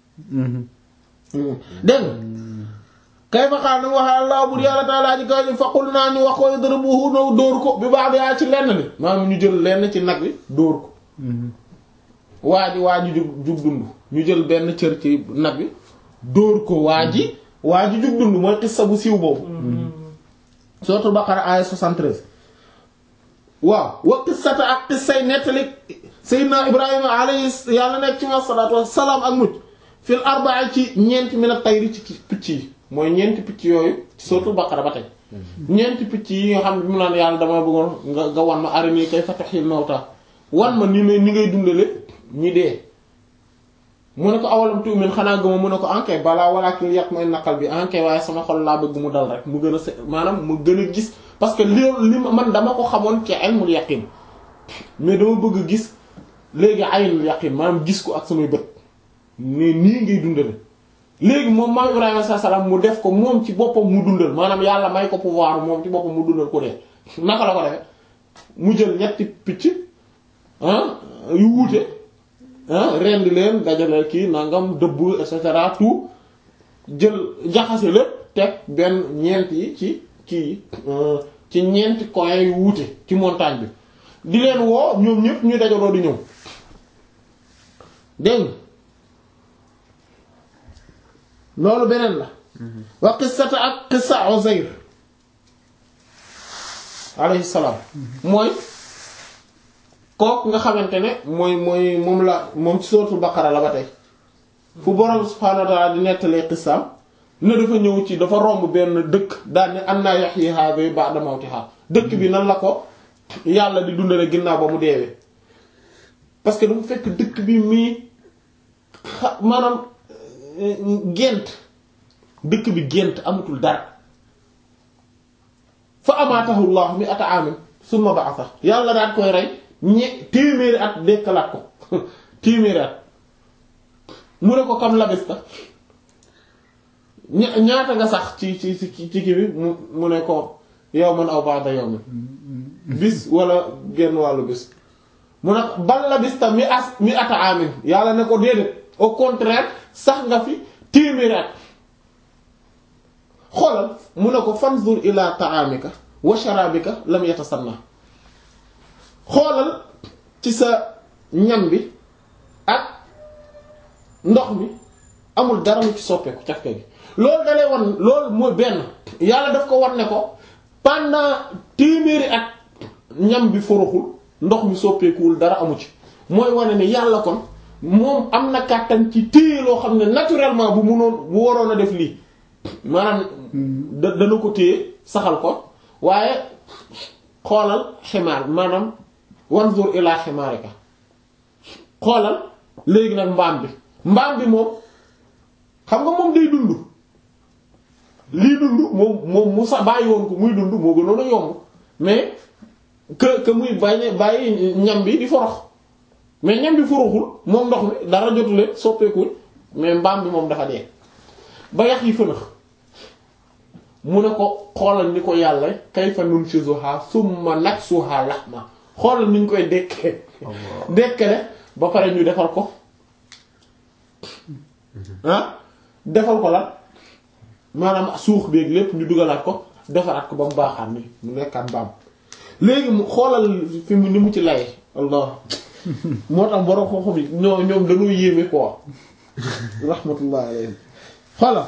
A: dégg nga kayfa qaala nag waxee allah bur yàlla taala aji kaay ji faqul naa ñu wax ko idribuhu naw dóor ko bi baax yaa ci lenn li maanaam ñu jël lenn ci nag wi dóor ko waa ji waa ji jug jug dund ñu jël benn cër ci nag wi dóor ko waa ji waa ji jug dund mooy xissa bu siiw boobu suratul baqara aaya 73 waaw wa qissata ak qissay nettali sayyidina ibrahima alayhi yàlla nekk ci ma salaatu wassalaam ak mucc fil arba'a ci ñeenti min at-tayri ci picc yi mooy ñeenti picc yooyu ci suratul baqara ba tey ñeenti picc yi nga xam ne bi mu naan yàlla dama bëggoon nga nga wan ma arini kayfa tuhyil mawta wan ma ni ni ngay dundale ñi dee mu ne ko awalam tu'min xanaa gëma mu ne ko ankay balaa walakin yatma'inna naqal bi ankay waaye sama xol laa bëgg mu dal rek mu gën a se maanaam mu gën a gis parce que li li man dama ko xamoon ci ilmul yaqin mais dama bëgg a gis léegi aynul yaqin maanaam gis ko ak samay bët ne nii ngay dundale léegi moom maam Ibrahima sa salaam mu def ko moom ci boppam mu dundal maanaam yàlla may ko pouvoir moom ci boppam mu dundal ko dee naka la ko defee mu jël ñetti picc ah yu wuute rendi leen dajale kii nangam dëbb et cetera tout jël jaxase lépp teg benn ñeent yi ci kii ci ñeenti coin yu wuute ci montagne bi di leen woo ñoom ñëpp ñu dajaloo di ñëw dégg loolu beneen la wa qissata ak qissa Uzayr alayhi salaam mooy kooku nga xamante ne mooy mooy moom la moom ci suratul baqara la ba tey fu borom subhaanahu wa ta'ala di nettalee qissaam ne dafa ñëw ci dafa romb benn dëkk daal ne anna yuhyi hadhihi ba'da mawtiha dëkk bi nan la ko yàlla di dundale ginnaaw ba mu deewee parce que dafa fekk dëkk bi mii xa maanaam gént dëkk bi gént amatul dara fa amaatahu Allah mi ata amin summa ba'atha yàlla daal koy rey ñe téeméeri at dekkalaat ko téeméeri at mu ne ko kam labista ña ñaata nga sax ci ci ci ci kii bi mu mu ne ko yawman aw ba'da yawmin bis wala genn wàllu bis mu ne ko bal labista mi as mi ata amin yàlla ne ko déedéet au contraire sax nga fi téeméeri at xoolal mu ne ko fanzur ila ta'amika wa sharabika lam yatasanna xoolal ci sa ñam bi ak ndox mi amul dara lu ci soppeeku cafka gi loolu dalay wan loolu mooy benn yàlla daf ko wan ne ko pendant téeméeri at ñam bi foroxul ndox mi soppeekuwul dara amu ci mooy wane ne yàlla kon moom am na kàttan ci téye loo xam ne naturellement bu munoon bu waroon a def lii maanaam da dana ko téye saxal ko waaye xoolal ximaar maanaam wanzur ila ximaarika xoolal léegi nag mbaam bi mbaam bi moom xam nga moom day dund lii dund moom moom mu sa bàyyi woon ko muy dund moo gënoon a yomb mais que que muy bàyyi bàyyi ñam bi di forox mais ñam bi foroxul moom ndox mi dara jotule soppeekul mais mbaam bi moom dafa dee ba yax yi fënax mu ne ko xoolal ni ko yàlla kayfa nunshizuha summa naksuha lahma xoolal ni ñu koy dekkee dekkale ba pare ñu defal ko ah defal ko lan maanaam suux beeg lépp ñu dugalaat ko defaraat ko ba mu baaxaat ni mu nekkaat mbaam léegi mu xoolal fi mu ni mu ci laye allah moo tax borom xam-xam yi ñoo ñoom dañoo yéeme quoi rahmatullah alayhi xoolal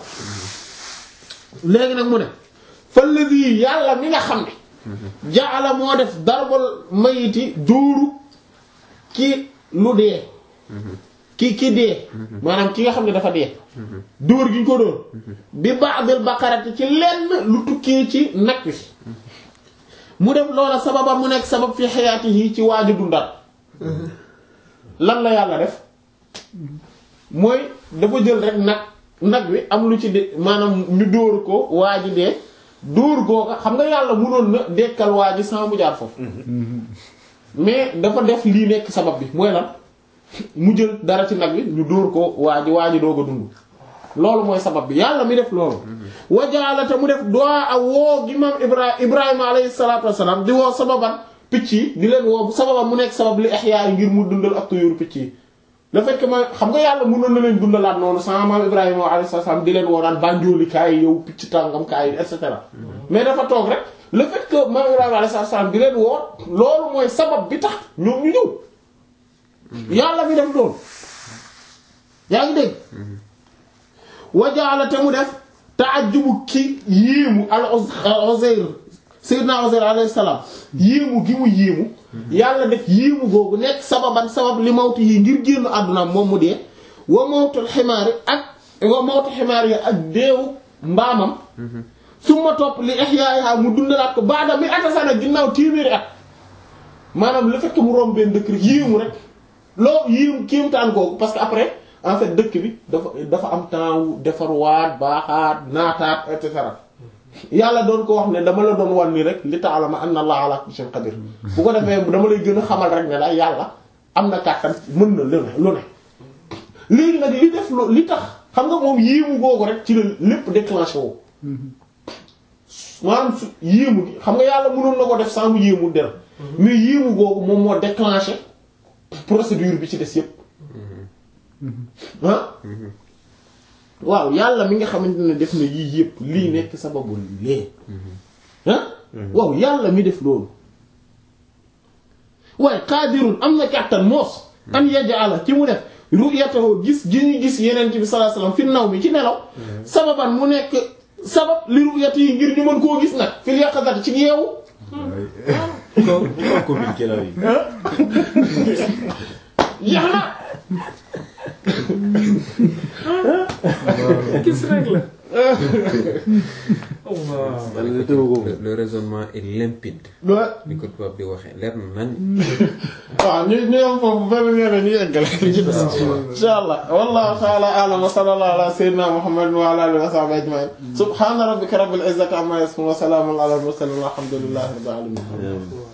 A: léegi nag mu ne falladi yàlla mi nga xam ne jaala moo def darbal mayiti dóoru ki lu dee ki ki dee maanaam ki nga xam ne dafa dee dóor gi ñu ko dóor bi ba'dil baqarati ci lenn lu tukkee ci nag wi mu def loola sababa mu nekk sabab fi xayaatihi ci waaju dundal lan la yàlla def mooy dafa jël rek nag nag wi am lu ci de maanaam ñu dóor ko waa ji dee dóor googa xam nga yàlla mënoon na dekkal waa ji sans mu jaar foofu mais dafa def lii nekk sabab bi mooy lan mu jël dara ci nag wi ñu dóor ko waa ji waa ji doog a dund loolu mooy sabab bi yàlla mi def loolu wajaalata mu def doa a woo gi maam ibra ibrahima alayhi salatu wassalam di woo sababan picc yi di leen woo sababan mu nekk sabab li ihya ngir mu dundal ak tuyur picc yi le fait que ma xam nga yàlla mënoon na leen dundalaat noonu sama maam ibrahima alayhi salaam di leen woo naan bànjooli kaay yow picc tàngam kaay et cetera mais dafa toog rek le fait que maam ibrahima alayhi salaam di leen woo loolu mooy sabab bi tax ñoom ñu ñëw yàlla mi def loolu yaa ngi dégg wajaala te mu def ta'ajjubu ki yéemu al Uzayr sayyidina Uzayr alayhi salaam yéemu gi mu yéemu yàlla def yéemu googu nekk sababan sabab li mawtu yi ngir génn àdduna moom mu dee wa mawtul ximaari ak wa mawtu ximaari yi ak deewu mbaamam su ma topp li ihyaaha mu dundalaat ko baada mi atasana ginnaaw téeméeri at maanaam le fait que mu romb benn dëkk rek yéemu rek loo yéemu kéemtaan googu parce que après en fait dëkk bi dafa dafa am temps wu defarwaat baaxaat naataat et cetera yàlla doon ko wax ne dama la doon wan ni rek li ta'lama anna allaha ala kulli shay'in qadir bu ko defee dama lay gën a xamal rek ne la yàlla am na kàttan mën na lu ne lu ne léegi nag li def lu li tax xam nga moom yéemu googu rek ci la lépp déclenché woo maanaam su yéemu gi xam nga yàlla mënoon na ko def sans mu yéemu der mais yéemu googu moom moo déclenché procédure bi ci des yépp ah waaw yàlla mi nga xamante ne def na yii yépp lii nekk sababu lee ah waaw yàlla mi def loolu waaye qaadirun am na kàttan moos an yaj'ala ci mu def ru'yatahu gis gi ñu gis yeneen bi sallallahu alayhi wasallam fi naw mi ci nelaw sababan mu nekk sabab li ru'yati yi ngir ñu mën koo gis nag fil yaqazati ci yeewu
E: Pourquoi pourquoi communiquer la vie
A: yax na
C: gis rek la. Allah.
D: Le, le raisonnement est limpide.
A: wa
D: ni ko tubaab di waxee leer na nañ.
A: waaw ñu ñu am foofu benn ñeneen ñu eggale ci des insha allah wallahu ta'ala a'lam wa sallallahu ala sayyidina muhammadin wa ala alihi wa sahbihi ajma'in subhana rabbika rabbil izzati amma yasifun wa salamun ala al mursalin walhamdulillahi rabbil alamin